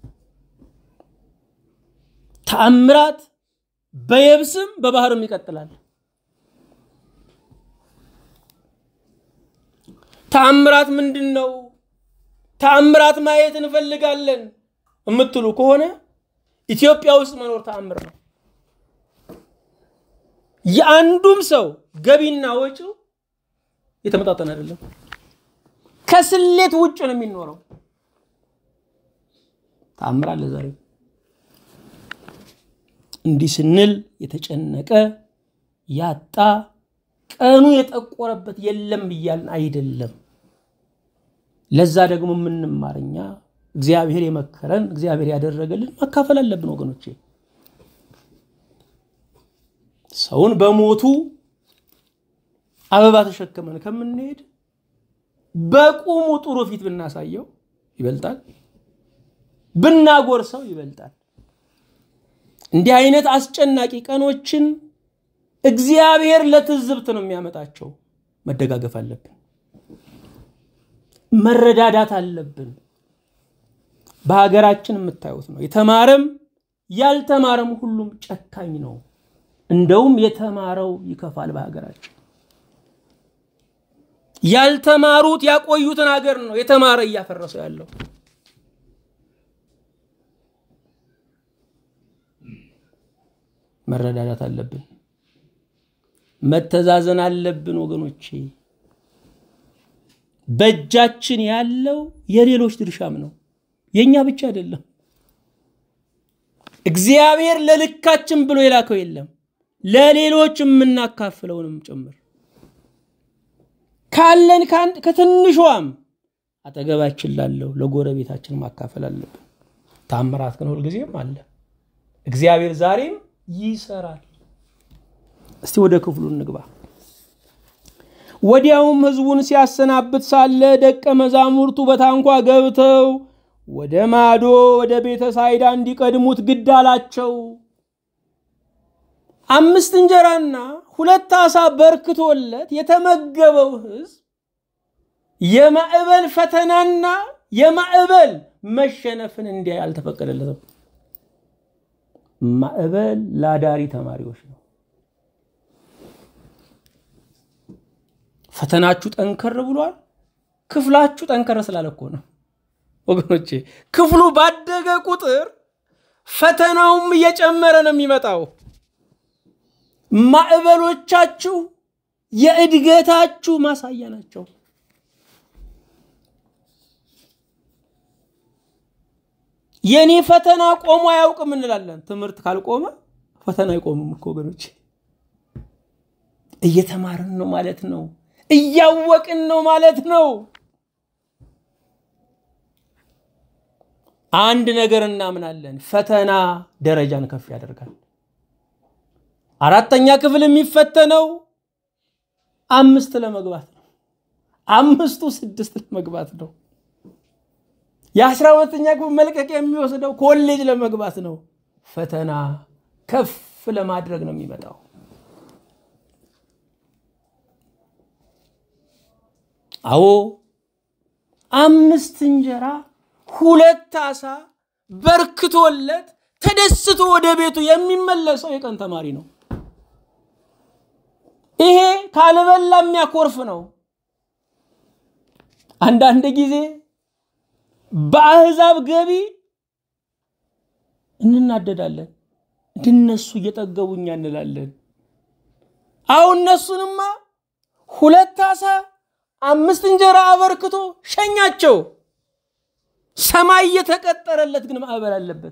S1: ተአምራት በየብስም በባህርም ይቀጥላል። ተአምራት ምንድን ነው? ተአምራት ማየት እንፈልጋለን የምትሉ ከሆነ ኢትዮጵያ ውስጥ መኖር ተአምር ነው። የአንዱም ሰው ገቢና ወጪው የተመጣጠነ አይደለም። ከስሌት ውጭ ነው የሚኖረው። ተአምር አለ ዛሬ። እንዲህ ስንል የተጨነቀ ያጣ ቀኑ የጠቆረበት የለም እያልን አይደለም። ለዛ ደግሞ የምንማርኛ እግዚአብሔር የመከረን እግዚአብሔር ያደረገልን ማካፈል አለብን ወገኖቼ። ሰውን በሞቱ አበባ ተሸክመን ከምንሄድ በቁሙ ጥሩ ፊት ብናሳየው ይበልጣል፣ ብናጎርሰው ይበልጣል። እንዲህ አይነት አስጨናቂ ቀኖችን እግዚአብሔር ለትዝብት ነው የሚያመጣቸው። መደጋገፍ አለብን፣ መረዳዳት አለብን። በሀገራችን የምታዩት ነው። የተማረም ያልተማረም ሁሉም ጨካኝ ነው። እንደውም የተማረው ይከፋል። በሀገራችን ያልተማሩት ያቆዩትን ሀገር ነው የተማረ እያፈረሰው ያለው። መረዳዳት አለብን፣ መተዛዘን አለብን ወገኖቼ። በእጃችን ያለው የሌሎች ድርሻም ነው፣ የእኛ ብቻ አይደለም። እግዚአብሔር ለልካችን ብሎ የላከው የለም፣ ለሌሎች የምናካፍለውንም ጭምር ካለን ከትንሿም አጠገባችን ላለው ለጎረቤታችን ማካፈል አለብን። ታምራት ግን ሁልጊዜም አለ። እግዚአብሔር ዛሬም ይሰራል። እስቲ ወደ ክፍሉ እንግባ። ወዲያውም ሕዝቡን ሲያሰናብት ሳለ ደቀ መዛሙርቱ በታንኳ ገብተው ወደ ማዶ ወደ ቤተ ሳይዳ እንዲቀድሙት ግድ አላቸው። አምስት እንጀራና ሁለት ዓሣ በርክቶለት የተመገበው ሕዝብ የማዕበል ፈተናና የማዕበል መሸነፍን እንዲያይ አልተፈቀደለትም። ማዕበል ለአዳሪ ተማሪዎች ነው። ፈተናችሁ ጠንከር ብሏል። ክፍላችሁ ጠንከር ስላለ እኮ ነው ወገኖቼ። ክፍሉ ባደገ ቁጥር ፈተናውም እየጨመረ ነው የሚመጣው። ማዕበሎቻችሁ የእድገታችሁ ማሳያ ናቸው። የኔ ፈተና ቆሞ አያውቅም እንላለን። ትምህርት ካልቆመ ፈተና አይቆምም እኮ ወገኖች። እየተማርን ነው ማለት ነው። እያወቅን ነው ማለት ነው። አንድ ነገር እናምናለን፣ ፈተና ደረጃን ከፍ ያደርጋል። አራተኛ ክፍል የሚፈተነው አምስት ለመግባት ነው። አምስቱ ስድስት ለመግባት ነው። የአስራ ሁለተኛ ክፍል መልቀቂያ የሚወስደው ኮሌጅ ለመግባት ነው። ፈተና ከፍ ለማድረግ ነው የሚመጣው። አዎ አምስት እንጀራ ሁለት ዓሣ በርክቶለት ተደስቶ ወደ ቤቱ የሚመለሰው የቀን ተማሪ ነው። ይሄ ካልበላ የሚያኮርፍ ነው። አንዳንድ ጊዜ በአሕዛብ ገቢ እንናደዳለን። እንድነሱ እየጠገቡኛ እንላለን። አሁን እነሱንማ ሁለት ዓሣ አምስት እንጀራ አበርክቶ ሸኛቸው። ሰማይ የተቀጠረለት ግን ማዕበል አለበት።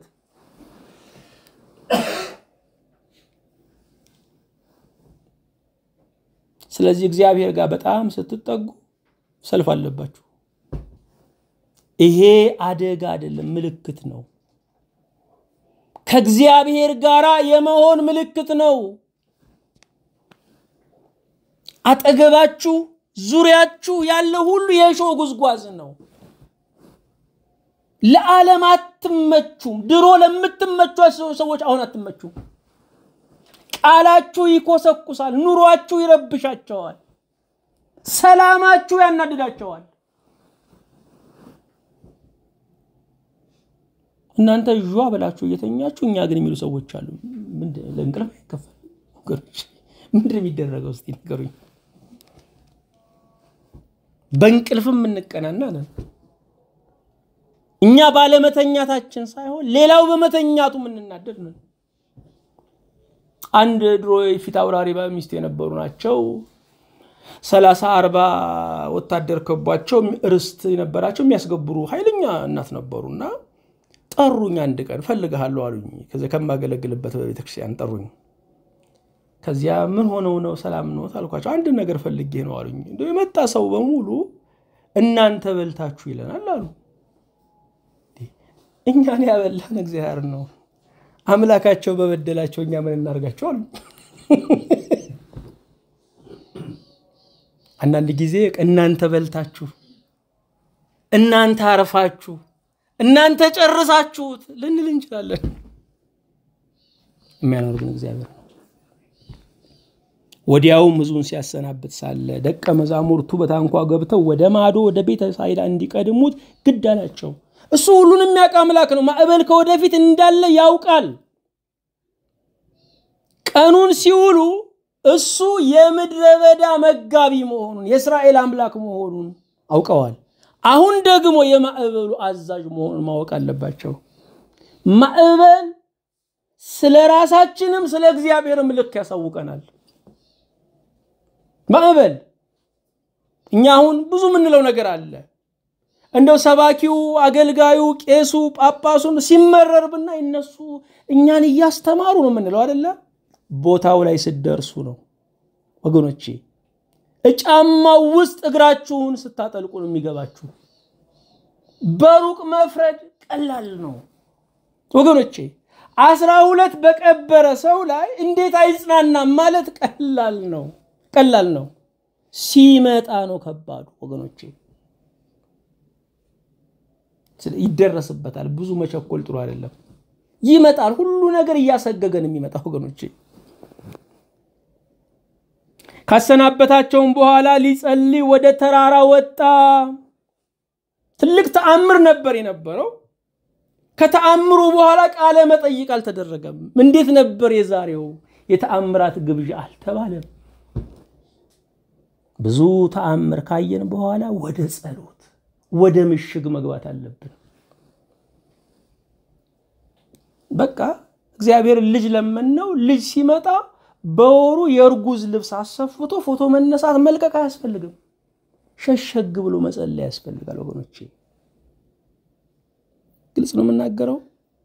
S1: ስለዚህ እግዚአብሔር ጋር በጣም ስትጠጉ ሰልፍ አለባችሁ። ይሄ አደጋ አይደለም፣ ምልክት ነው። ከእግዚአብሔር ጋር የመሆን ምልክት ነው። አጠገባችሁ ዙሪያችሁ ያለ ሁሉ የእሾህ ጉዝጓዝ ነው። ለዓለም አትመቹም። ድሮ ለምትመቿቸው ሰዎች አሁን አትመቹም። ቃላችሁ ይኮሰኩሳል፣ ኑሯችሁ ይረብሻቸዋል፣ ሰላማችሁ ያናድዳቸዋል። እናንተ ዣ ብላችሁ እየተኛችሁ እኛ ግን የሚሉ ሰዎች አሉ። ለእንቅልፍ አይከፈል ምንድን የሚደረገው? እስኪ ንገሩኝ። በእንቅልፍም የምንቀናና ነን። እኛ ባለመተኛታችን ሳይሆን ሌላው በመተኛቱ የምንናደድ ነን። አንድ ድሮ የፊት አውራሪ ሚስት የነበሩ ናቸው። ሰላሳ አርባ ወታደር ከቧቸው ርስት የነበራቸው የሚያስገብሩ ኃይለኛ እናት ነበሩ እና ጠሩኝ። አንድ ቀን ፈልግሃለሁ አሉኝ። ከዚያ ከማገለግልበት በቤተክርስቲያን ጠሩኝ። ከዚያ ምን ሆነው ነው ሰላም ነው አልኳቸው። አንድ ነገር ፈልጌ ነው አሉኝ። እንደው የመጣ ሰው በሙሉ እናንተ በልታችሁ ይለናል አሉ። እኛን ያበላን እግዚአብሔር ነው። አምላካቸው በበደላቸው እኛ ምን እናርጋቸው አሉ። አንዳንድ ጊዜ እናንተ በልታችሁ፣ እናንተ አርፋችሁ፣ እናንተ ጨርሳችሁት ልንል እንችላለን። የሚያኖር ግን እግዚአብሔር ነው። ወዲያውም ሕዝቡን ሲያሰናብት ሳለ ደቀ መዛሙርቱ በታንኳ ገብተው ወደ ማዶ ወደ ቤተ ሳይዳ እንዲቀድሙት ግድ አላቸው። እሱ ሁሉን የሚያውቅ አምላክ ነው። ማዕበል ከወደፊት እንዳለ ያውቃል። ቀኑን ሲውሉ እሱ የምድረ በዳ መጋቢ መሆኑን የእስራኤል አምላክ መሆኑን አውቀዋል። አሁን ደግሞ የማዕበሉ አዛዥ መሆኑን ማወቅ አለባቸው። ማዕበል ስለ ራሳችንም ስለ እግዚአብሔርም ልክ ያሳውቀናል። ማዕበል እኛ አሁን ብዙ የምንለው ነገር አለ። እንደው ሰባኪው፣ አገልጋዩ፣ ቄሱ፣ ጳጳሱን ሲመረር ብናይ እነሱ እኛን እያስተማሩ ነው የምንለው አይደለ? ቦታው ላይ ስትደርሱ ነው ወገኖቼ። እጫማው ውስጥ እግራችሁን ስታጠልቁ ነው የሚገባችሁ። በሩቅ መፍረድ ቀላል ነው ወገኖቼ። አስራ ሁለት በቀበረ ሰው ላይ እንዴት አይጽናናም ማለት ቀላል ነው ቀላል ነው። ሲመጣ ነው ከባዱ ወገኖቼ። ይደረስበታል። ብዙ መቸኮል ጥሩ አይደለም። ይመጣል። ሁሉ ነገር እያሰገገን የሚመጣ ወገኖቼ። ካሰናበታቸውም በኋላ ሊጸልይ ወደ ተራራ ወጣ። ትልቅ ተአምር ነበር የነበረው። ከተአምሩ በኋላ ቃለ መጠይቅ አልተደረገም። እንዴት ነበር የዛሬው የተአምራት ግብዣ አልተባለም። ብዙ ተአምር ካየን በኋላ ወደ ጸሎት ወደ ምሽግ መግባት አለብን። በቃ እግዚአብሔር ልጅ ለመነው። ልጅ ሲመጣ በወሩ የእርጉዝ ልብስ አሰፍቶ ፎቶ መነሳት መልቀቅ አያስፈልግም። ሸሸግ ብሎ መጸለይ ያስፈልጋል ወገኖቼ። ግልጽ ነው የምናገረው።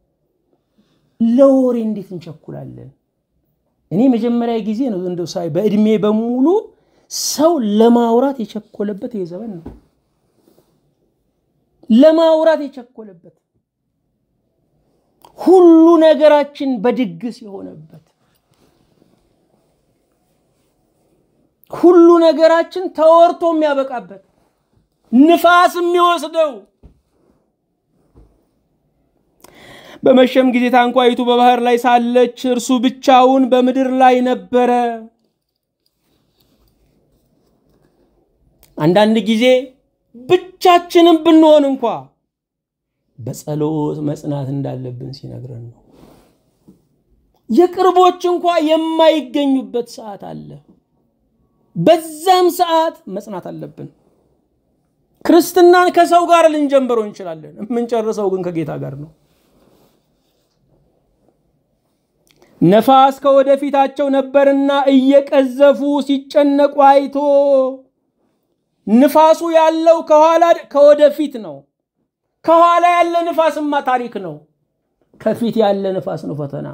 S1: ለወሬ እንዴት እንቸኩላለን? እኔ መጀመሪያ ጊዜ ነው እንደው ሳይ በእድሜ በሙሉ ሰው ለማውራት የቸኮለበት ይሄ ዘመን ነው። ለማውራት የቸኮለበት ሁሉ ነገራችን በድግስ የሆነበት ሁሉ ነገራችን ተወርቶ የሚያበቃበት ንፋስ የሚወስደው በመሸም ጊዜ ታንኳይቱ በባህር ላይ ሳለች እርሱ ብቻውን በምድር ላይ ነበረ። አንዳንድ ጊዜ ብቻችንም ብንሆን እንኳ በጸሎት መጽናት እንዳለብን ሲነግረን ነው። የቅርቦች እንኳ የማይገኙበት ሰዓት አለ። በዛም ሰዓት መጽናት አለብን። ክርስትናን ከሰው ጋር ልንጀምረው እንችላለን። የምንጨርሰው ግን ከጌታ ጋር ነው። ነፋስ ከወደፊታቸው ነበርና እየቀዘፉ ሲጨነቁ አይቶ ንፋሱ ያለው ከኋላ ከወደፊት ነው። ከኋላ ያለ ንፋስማ ታሪክ ነው። ከፊት ያለ ንፋስ ነው ፈተና።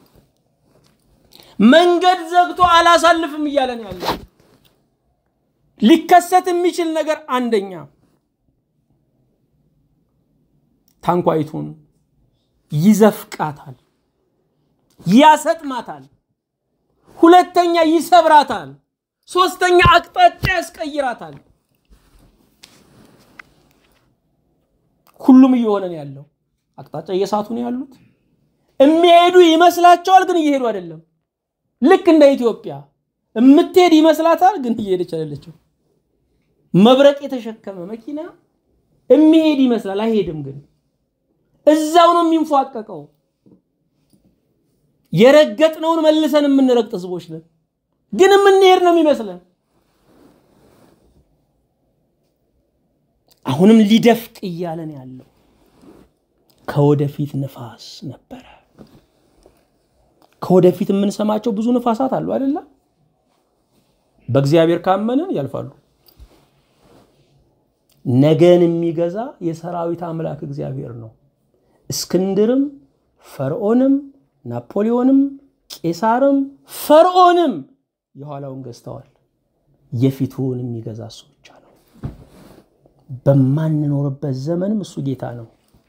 S1: መንገድ ዘግቶ አላሳልፍም እያለን ያለ ሊከሰት የሚችል ነገር አንደኛ ታንኳይቱን ይዘፍቃታል፣ ያሰጥማታል። ሁለተኛ ይሰብራታል። ሶስተኛ አቅጣጫ ያስቀይራታል። ሁሉም እየሆነ ነው ያለው። አቅጣጫ እየሳቱ ነው ያሉት። የሚሄዱ ይመስላቸዋል፣ ግን እየሄዱ አይደለም። ልክ እንደ ኢትዮጵያ የምትሄድ ይመስላታል፣ ግን እየሄደች አይደለችም። መብረቅ የተሸከመ መኪና የሚሄድ ይመስላል፣ አይሄድም። ግን እዛው ነው የሚንፏቀቀው። የረገጥነውን መልሰን የምንረግጥ ህዝቦች ነን፣ ግን የምንሄድ ነው የሚመስለን። አሁንም ሊደፍቅ እያለን ያለው ከወደፊት ንፋስ ነበረ። ከወደፊት የምንሰማቸው ብዙ ንፋሳት አሉ አይደለ? በእግዚአብሔር ካመንን ያልፋሉ። ነገን የሚገዛ የሰራዊት አምላክ እግዚአብሔር ነው። እስክንድርም ፈርዖንም ናፖሊዮንም ቄሳርም ፈርዖንም የኋላውን ገዝተዋል። የፊቱን የሚገዛ እሱ ብቻ ነው። በማንኖርበት ዘመንም እሱ ጌታ ነው።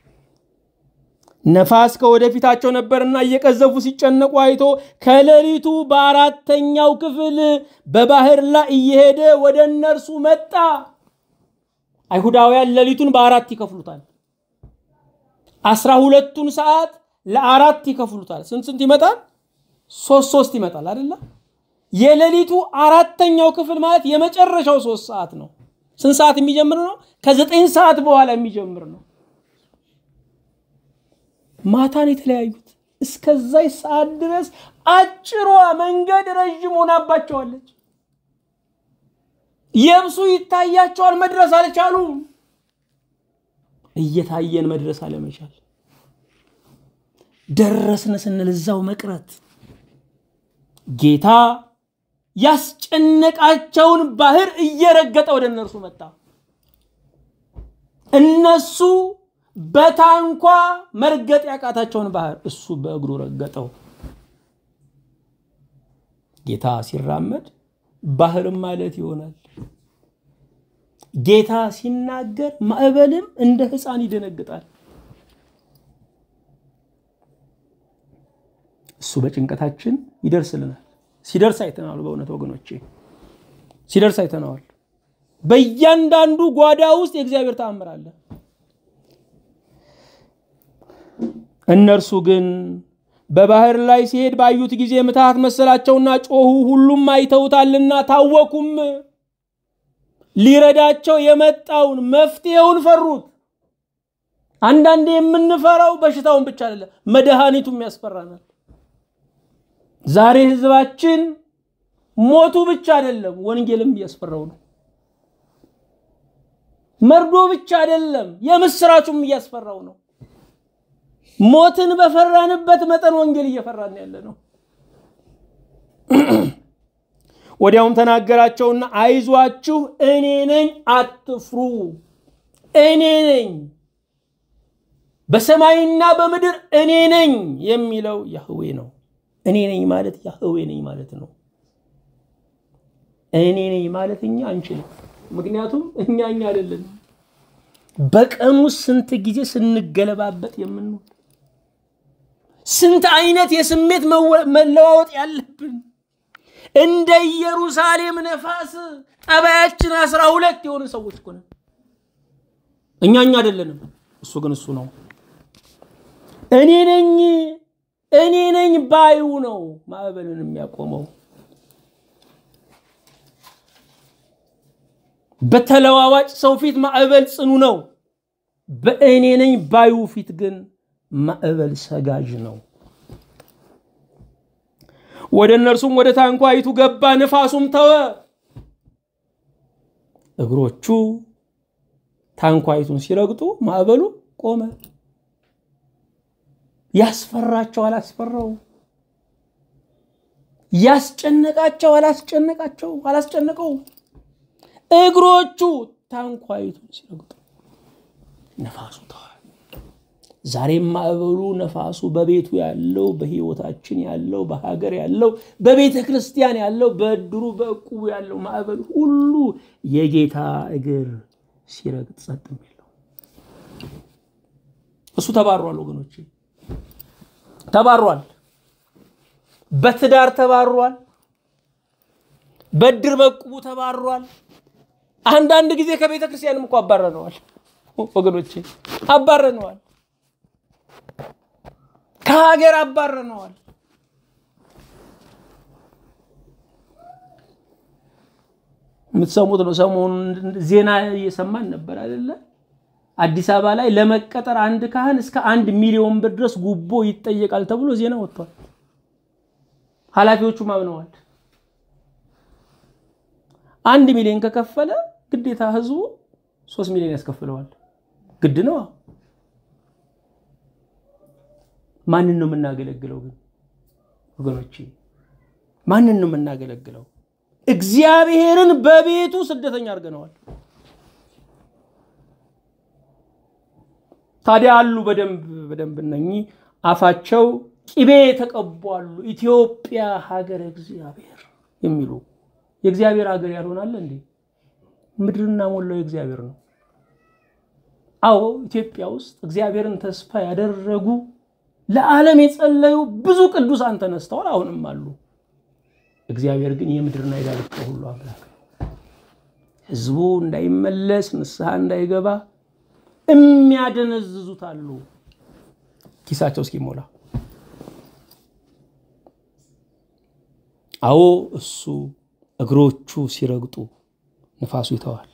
S1: ነፋስ ከወደፊታቸው ነበርና እየቀዘፉ ሲጨነቁ አይቶ ከሌሊቱ በአራተኛው ክፍል በባህር ላይ እየሄደ ወደ እነርሱ መጣ። አይሁዳውያን ሌሊቱን በአራት ይከፍሉታል። አስራ ሁለቱን ሰዓት ለአራት ይከፍሉታል። ስንት ስንት ይመጣል? ሶስት ሶስት ይመጣል አይደለ? የሌሊቱ አራተኛው ክፍል ማለት የመጨረሻው ሶስት ሰዓት ነው። ስንት ሰዓት የሚጀምር ነው? ከዘጠኝ ሰዓት በኋላ የሚጀምር ነው። ማታን የተለያዩት እስከዛይ ሰዓት ድረስ አጭሯ መንገድ ረዥም ሆናባቸዋለች። የብሱ ይታያቸዋል፣ መድረስ አልቻሉም። እየታየን መድረስ አለመቻል፣ ደረስን ስንል እዛው መቅረት። ጌታ ያስጨነቃቸውን ባህር እየረገጠ ወደ እነርሱ መጣ። እነሱ በታንኳ መርገጥ ያቃታቸውን ባህር እሱ በእግሩ ረገጠው። ጌታ ሲራመድ ባህርም ማለት ይሆናል። ጌታ ሲናገር ማዕበልም እንደ ሕፃን ይደነግጣል። እሱ በጭንቀታችን ይደርስልናል። ሲደርስ አይተነዋል። በእውነት ወገኖቼ ሲደርስ አይተነዋል። በእያንዳንዱ ጓዳ ውስጥ የእግዚአብሔር ተአምር አለ። እነርሱ ግን በባህር ላይ ሲሄድ ባዩት ጊዜ ምትሃት መሰላቸውና ጮሁ። ሁሉም አይተውታልና ታወኩም። ሊረዳቸው የመጣውን መፍትሄውን ፈሩት። አንዳንዴ የምንፈራው በሽታውን ብቻ አይደለም፣ መድኃኒቱም ያስፈራናል። ዛሬ ህዝባችን ሞቱ ብቻ አይደለም፣ ወንጌልም እያስፈራው ነው። መርዶ ብቻ አይደለም፣ የምስራቹም እያስፈራው ነው። ሞትን በፈራንበት መጠን ወንጌል እየፈራን ያለ ነው። ወዲያውም ተናገራቸውና አይዟችሁ፣ እኔ ነኝ፣ አትፍሩ። እኔ ነኝ፣ በሰማይና በምድር እኔ ነኝ የሚለው ያህዌ ነው። እኔ ነኝ ማለት ያህዌ ነኝ ማለት ነው። እኔ ነኝ ማለት እኛ አንችልም። ምክንያቱም እኛ እኛ አይደለንም። በቀኑ ስንት ጊዜ ስንገለባበጥ የምንውል ስንት አይነት የስሜት መለዋወጥ ያለብን እንደ ኢየሩሳሌም ነፋስ ጠባያችን አስራ ሁለት የሆኑ ሰዎች እኮ ነን። እኛ እኛ አይደለንም። እሱ ግን እሱ ነው። እኔ ነኝ እኔ ነኝ ባዩ ነው ማዕበልን የሚያቆመው። በተለዋዋጭ ሰው ፊት ማዕበል ጽኑ ነው። በእኔ ነኝ ባዩ ፊት ግን ማዕበል ሰጋዥ ነው። ወደ እነርሱም ወደ ታንኳይቱ ገባ፣ ንፋሱም ተወ። እግሮቹ ታንኳይቱን ሲረግጡ ማዕበሉ ቆመ። ያስፈራቸው አላስፈራው፣ ያስጨነቃቸው አላስጨነቃቸው አላስጨነቀው። እግሮቹ ታንኳይቱን ሲረግጡ ነፋሱ ተወ። ዛሬም ማዕበሉ ነፋሱ በቤቱ ያለው በህይወታችን ያለው በሀገር ያለው በቤተ ክርስቲያን ያለው በእድሩ በእቁቡ ያለው ማዕበል ሁሉ የጌታ እግር ሲረግጥ ጸጥ የሚለው እሱ ተባሯል። ወገኖች ተባሯል። በትዳር ተባሯል። በእድር በእቁቡ ተባሯል። አንዳንድ ጊዜ ከቤተ ክርስቲያንም እኮ አባረነዋል። ወገኖቼ አባረነዋል። ከሀገር አባረነዋል። የምትሰሙት ነው። ሰሞኑን ዜና እየሰማን ነበር አይደለ? አዲስ አበባ ላይ ለመቀጠር አንድ ካህን እስከ አንድ ሚሊዮን ብር ድረስ ጉቦ ይጠየቃል ተብሎ ዜና ወጥቷል። ኃላፊዎቹም አምነዋል። አንድ ሚሊዮን ከከፈለ ግዴታ ህዝቡ ሶስት ሚሊዮን ያስከፍለዋል። ግድ ነው። ማንን ነው የምናገለግለው ግን ወገኖቼ? ማንን ነው የምናገለግለው? እግዚአብሔርን በቤቱ ስደተኛ አድርገነዋል። ታዲያ አሉ በደንብ በደንብ እነኚህ አፋቸው ቂቤ የተቀቧሉ ኢትዮጵያ ሀገረ እግዚአብሔር የሚሉ የእግዚአብሔር ሀገር ያልሆናለ እንዴ? ምድርና ሞላው የእግዚአብሔር ነው። አዎ ኢትዮጵያ ውስጥ እግዚአብሔርን ተስፋ ያደረጉ ለዓለም የጸለዩ ብዙ ቅዱሳን ተነስተዋል፣ አሁንም አሉ። እግዚአብሔር ግን የምድርና የዳርቻ ሁሉ አምላክ ነው። ህዝቡ እንዳይመለስ ንስሐ እንዳይገባ የሚያደነዝዙት አሉ፣ ኪሳቸው እስኪሞላ። አዎ እሱ እግሮቹ ሲረግጡ ንፋሱ ይተዋል።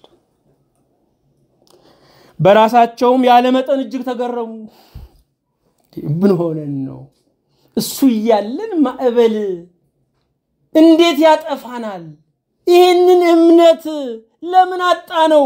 S1: በራሳቸውም ያለ መጠን እጅግ ተገረሙ። ምን ሆነን ነው? እሱ እያለን ማዕበል እንዴት ያጠፋናል? ይህንን እምነት ለምን አጣ ነው?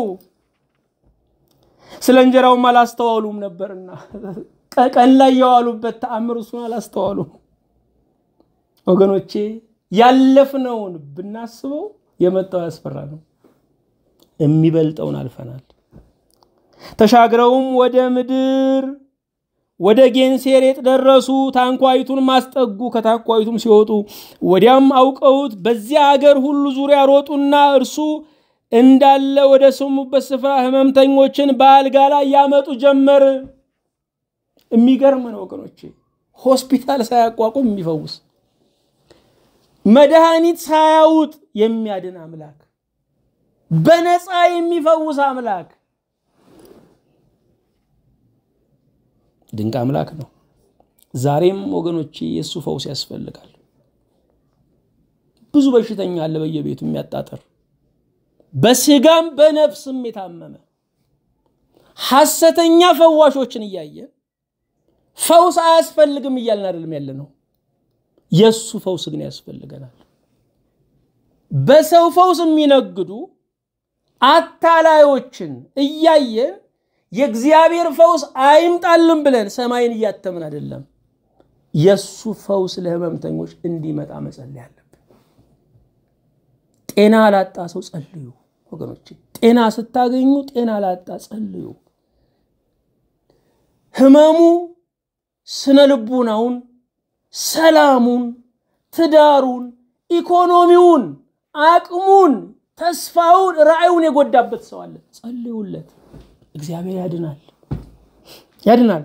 S1: ስለ እንጀራውም አላስተዋሉም ነበርና ቀን ላይ የዋሉበት ተአምር እሱን አላስተዋሉም። ወገኖቼ ያለፍነውን ብናስበው የመጣው ያስፈራ ነው። የሚበልጠውን አልፈናል። ተሻግረውም ወደ ምድር ወደ ጌንሴሬጥ ደረሱ። ታንኳይቱን ማስጠጉ። ከታንኳይቱም ሲወጡ ወዲያም አውቀውት በዚያ አገር ሁሉ ዙሪያ ሮጡና እርሱ እንዳለ ወደ ሰሙበት ስፍራ ሕመምተኞችን በአልጋ ላይ ያመጡ ጀመር። የሚገርም ነው ወገኖቼ፣ ሆስፒታል ሳያቋቁም የሚፈውስ መድኃኒት ሳያውጥ የሚያድን አምላክ፣ በነፃ የሚፈውስ አምላክ ድንቅ አምላክ ነው። ዛሬም ወገኖቼ የእሱ ፈውስ ያስፈልጋል። ብዙ በሽተኛ አለ በየቤቱ የሚያጣጥር በስጋም በነፍስም የታመመ ሐሰተኛ ፈዋሾችን እያየን ፈውስ አያስፈልግም እያልን አይደለም ያለ ነው። የእሱ ፈውስ ግን ያስፈልገናል። በሰው ፈውስ የሚነግዱ አታላዮችን እያየን የእግዚአብሔር ፈውስ አይምጣልን ብለን ሰማይን እያተምን አይደለም። የእሱ ፈውስ ለህመምተኞች እንዲመጣ መጸለይ አለብን። ጤና ላጣ ሰው ጸልዩ ወገኖች። ጤና ስታገኙ ጤና ላጣ ጸልዩ። ህመሙ ስነ ልቡናውን፣ ሰላሙን፣ ትዳሩን፣ ኢኮኖሚውን፣ አቅሙን፣ ተስፋውን፣ ራዕዩን የጎዳበት ሰው አለ። ጸልዩለት። እግዚአብሔር ያድናል ያድናል።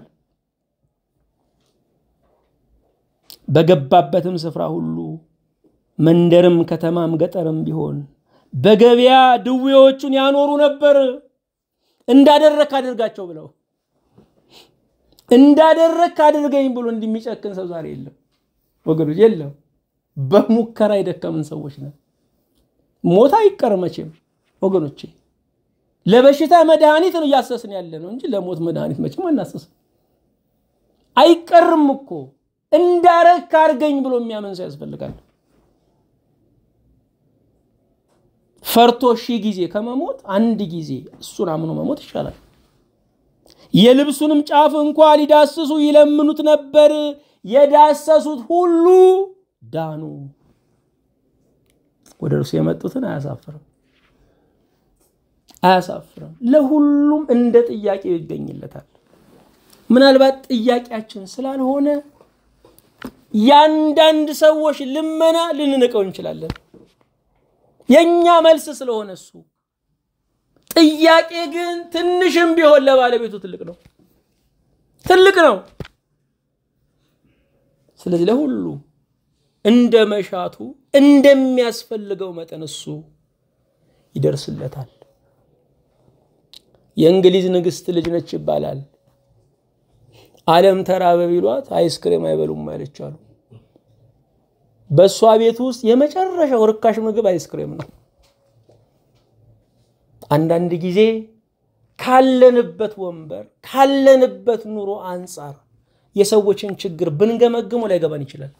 S1: በገባበትም ስፍራ ሁሉ መንደርም ከተማም ገጠርም ቢሆን በገበያ ድዌዎቹን ያኖሩ ነበር። እንዳደረክ አድርጋቸው ብለው እንዳደረክ አድርገኝ ብሎ እንደሚጨክን ሰው ዛሬ የለም ወገኖች፣ የለም። በሙከራ የደከምን ሰዎች ነን። ሞት አይቀር መቼም ወገኖቼ ለበሽታ መድኃኒት ነው እያሰስን ያለ ነው እንጂ ለሞት መድኃኒት መቼም አናሰስም። አይቀርም እኮ እንዳረክ አድርገኝ ብሎ የሚያምን ሰው ያስፈልጋል። ፈርቶ ሺህ ጊዜ ከመሞት አንድ ጊዜ እሱን አምኖ መሞት ይሻላል። የልብሱንም ጫፍ እንኳ ሊዳስሱ ይለምኑት ነበር። የዳሰሱት ሁሉ ዳኑ። ወደ እርሱ የመጡትን አያሳፍርም አያሳፍርም። ለሁሉም እንደ ጥያቄው ይገኝለታል። ምናልባት ጥያቄያችን ስላልሆነ የአንዳንድ ሰዎች ልመና ልንንቀው እንችላለን። የእኛ መልስ ስለሆነ እሱ ጥያቄ ግን ትንሽም ቢሆን ለባለቤቱ ትልቅ ነው፣ ትልቅ ነው። ስለዚህ ለሁሉ እንደ መሻቱ እንደሚያስፈልገው መጠን እሱ ይደርስለታል። የእንግሊዝ ንግስት ልጅ ነች ይባላል። ዓለም ተራበ ቢሏት አይስክሬም አይበሉም ማለች አሉ። በእሷ ቤት ውስጥ የመጨረሻው ርካሽ ምግብ አይስክሬም ነው። አንዳንድ ጊዜ ካለንበት ወንበር ካለንበት ኑሮ አንጻር የሰዎችን ችግር ብንገመግሙ ላይገባን ይችላል።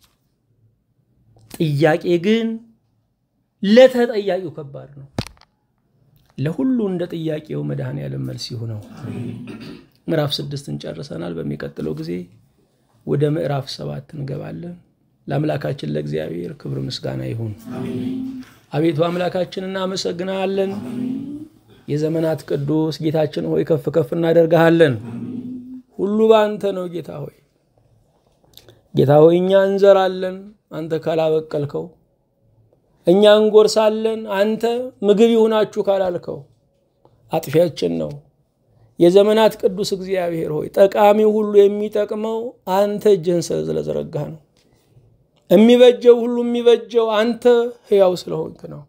S1: ጥያቄ ግን ለተጠያቂው ከባድ ነው። ለሁሉ እንደ ጥያቄው መድኃኔዓለም መልስ ይሁነው። ምዕራፍ ስድስትን ጨርሰናል። በሚቀጥለው ጊዜ ወደ ምዕራፍ ሰባት እንገባለን። ለአምላካችን ለእግዚአብሔር ክብር ምስጋና ይሁን። አቤቱ አምላካችን እናመሰግናለን። የዘመናት ቅዱስ ጌታችን ሆይ ከፍ ከፍ እናደርግሃለን። ሁሉ በአንተ ነው ጌታ ሆይ። ጌታ ሆይ እኛ እንዘራለን፣ አንተ ካላበቀልከው፣ እኛ እንጎርሳለን፣ አንተ ምግብ ይሁናችሁ ካላልከው አጥፊያችን ነው። የዘመናት ቅዱስ እግዚአብሔር ሆይ ጠቃሚው ሁሉ የሚጠቅመው አንተ እጅህን ስለዘረጋህ ነው። የሚበጀው ሁሉ የሚበጀው አንተ ሕያው ስለሆንክ ነው።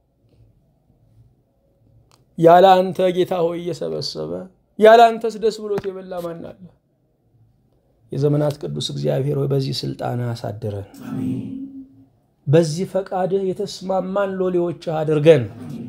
S1: ያለ አንተ ጌታ ሆይ እየሰበሰበ ያለ አንተስ ደስ ብሎት የበላ ማን አለ? የዘመናት ቅዱስ እግዚአብሔር ሆይ በዚህ ስልጣን አሳድረን፣ በዚህ ፈቃድህ የተስማማን ሎሌዎችህ አድርገን።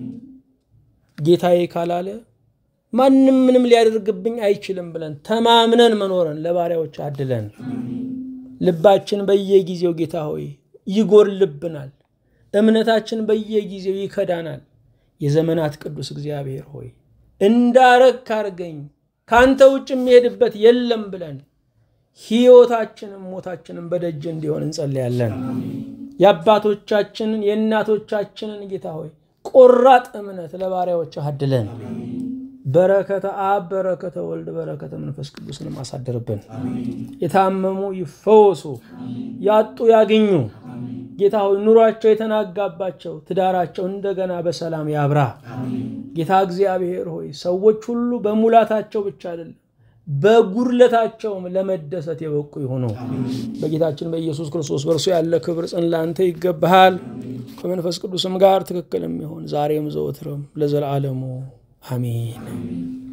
S1: ጌታዬ ካላለ ማንም ምንም ሊያደርግብኝ አይችልም ብለን ተማምነን መኖረን ለባሪያዎች አድለን። ልባችን በየጊዜው ጌታ ሆይ ይጎርልብናል፣ እምነታችን በየጊዜው ይከዳናል። የዘመናት ቅዱስ እግዚአብሔር ሆይ እንዳረግ አድርገኝ፣ ከአንተ ውጭ የሚሄድበት የለም ብለን ሕይወታችንም ሞታችንም በደጅ እንዲሆን እንጸልያለን። የአባቶቻችንን የእናቶቻችንን ጌታ ሆይ ቆራጥ እምነት ለባሪያዎች አድለን። በረከተ አብ በረከተ ወልድ በረከተ መንፈስ ቅዱስንም አሳድርብን። የታመሙ ይፈወሱ፣ ያጡ ያግኙ። ጌታ ሆይ ኑሯቸው የተናጋባቸው ትዳራቸው እንደገና በሰላም ያብራ። ጌታ እግዚአብሔር ሆይ ሰዎች ሁሉ በሙላታቸው ብቻ አይደለም በጉድለታቸውም ለመደሰት የበቁ ይሆኑ። በጌታችን በኢየሱስ ክርስቶስ በእርሱ ያለ ክብር ጽን ላንተ ይገባሃል። ከመንፈስ ቅዱስም ጋር ትክክል የሚሆን ዛሬም ዘወትርም ለዘላለሙ አሜን።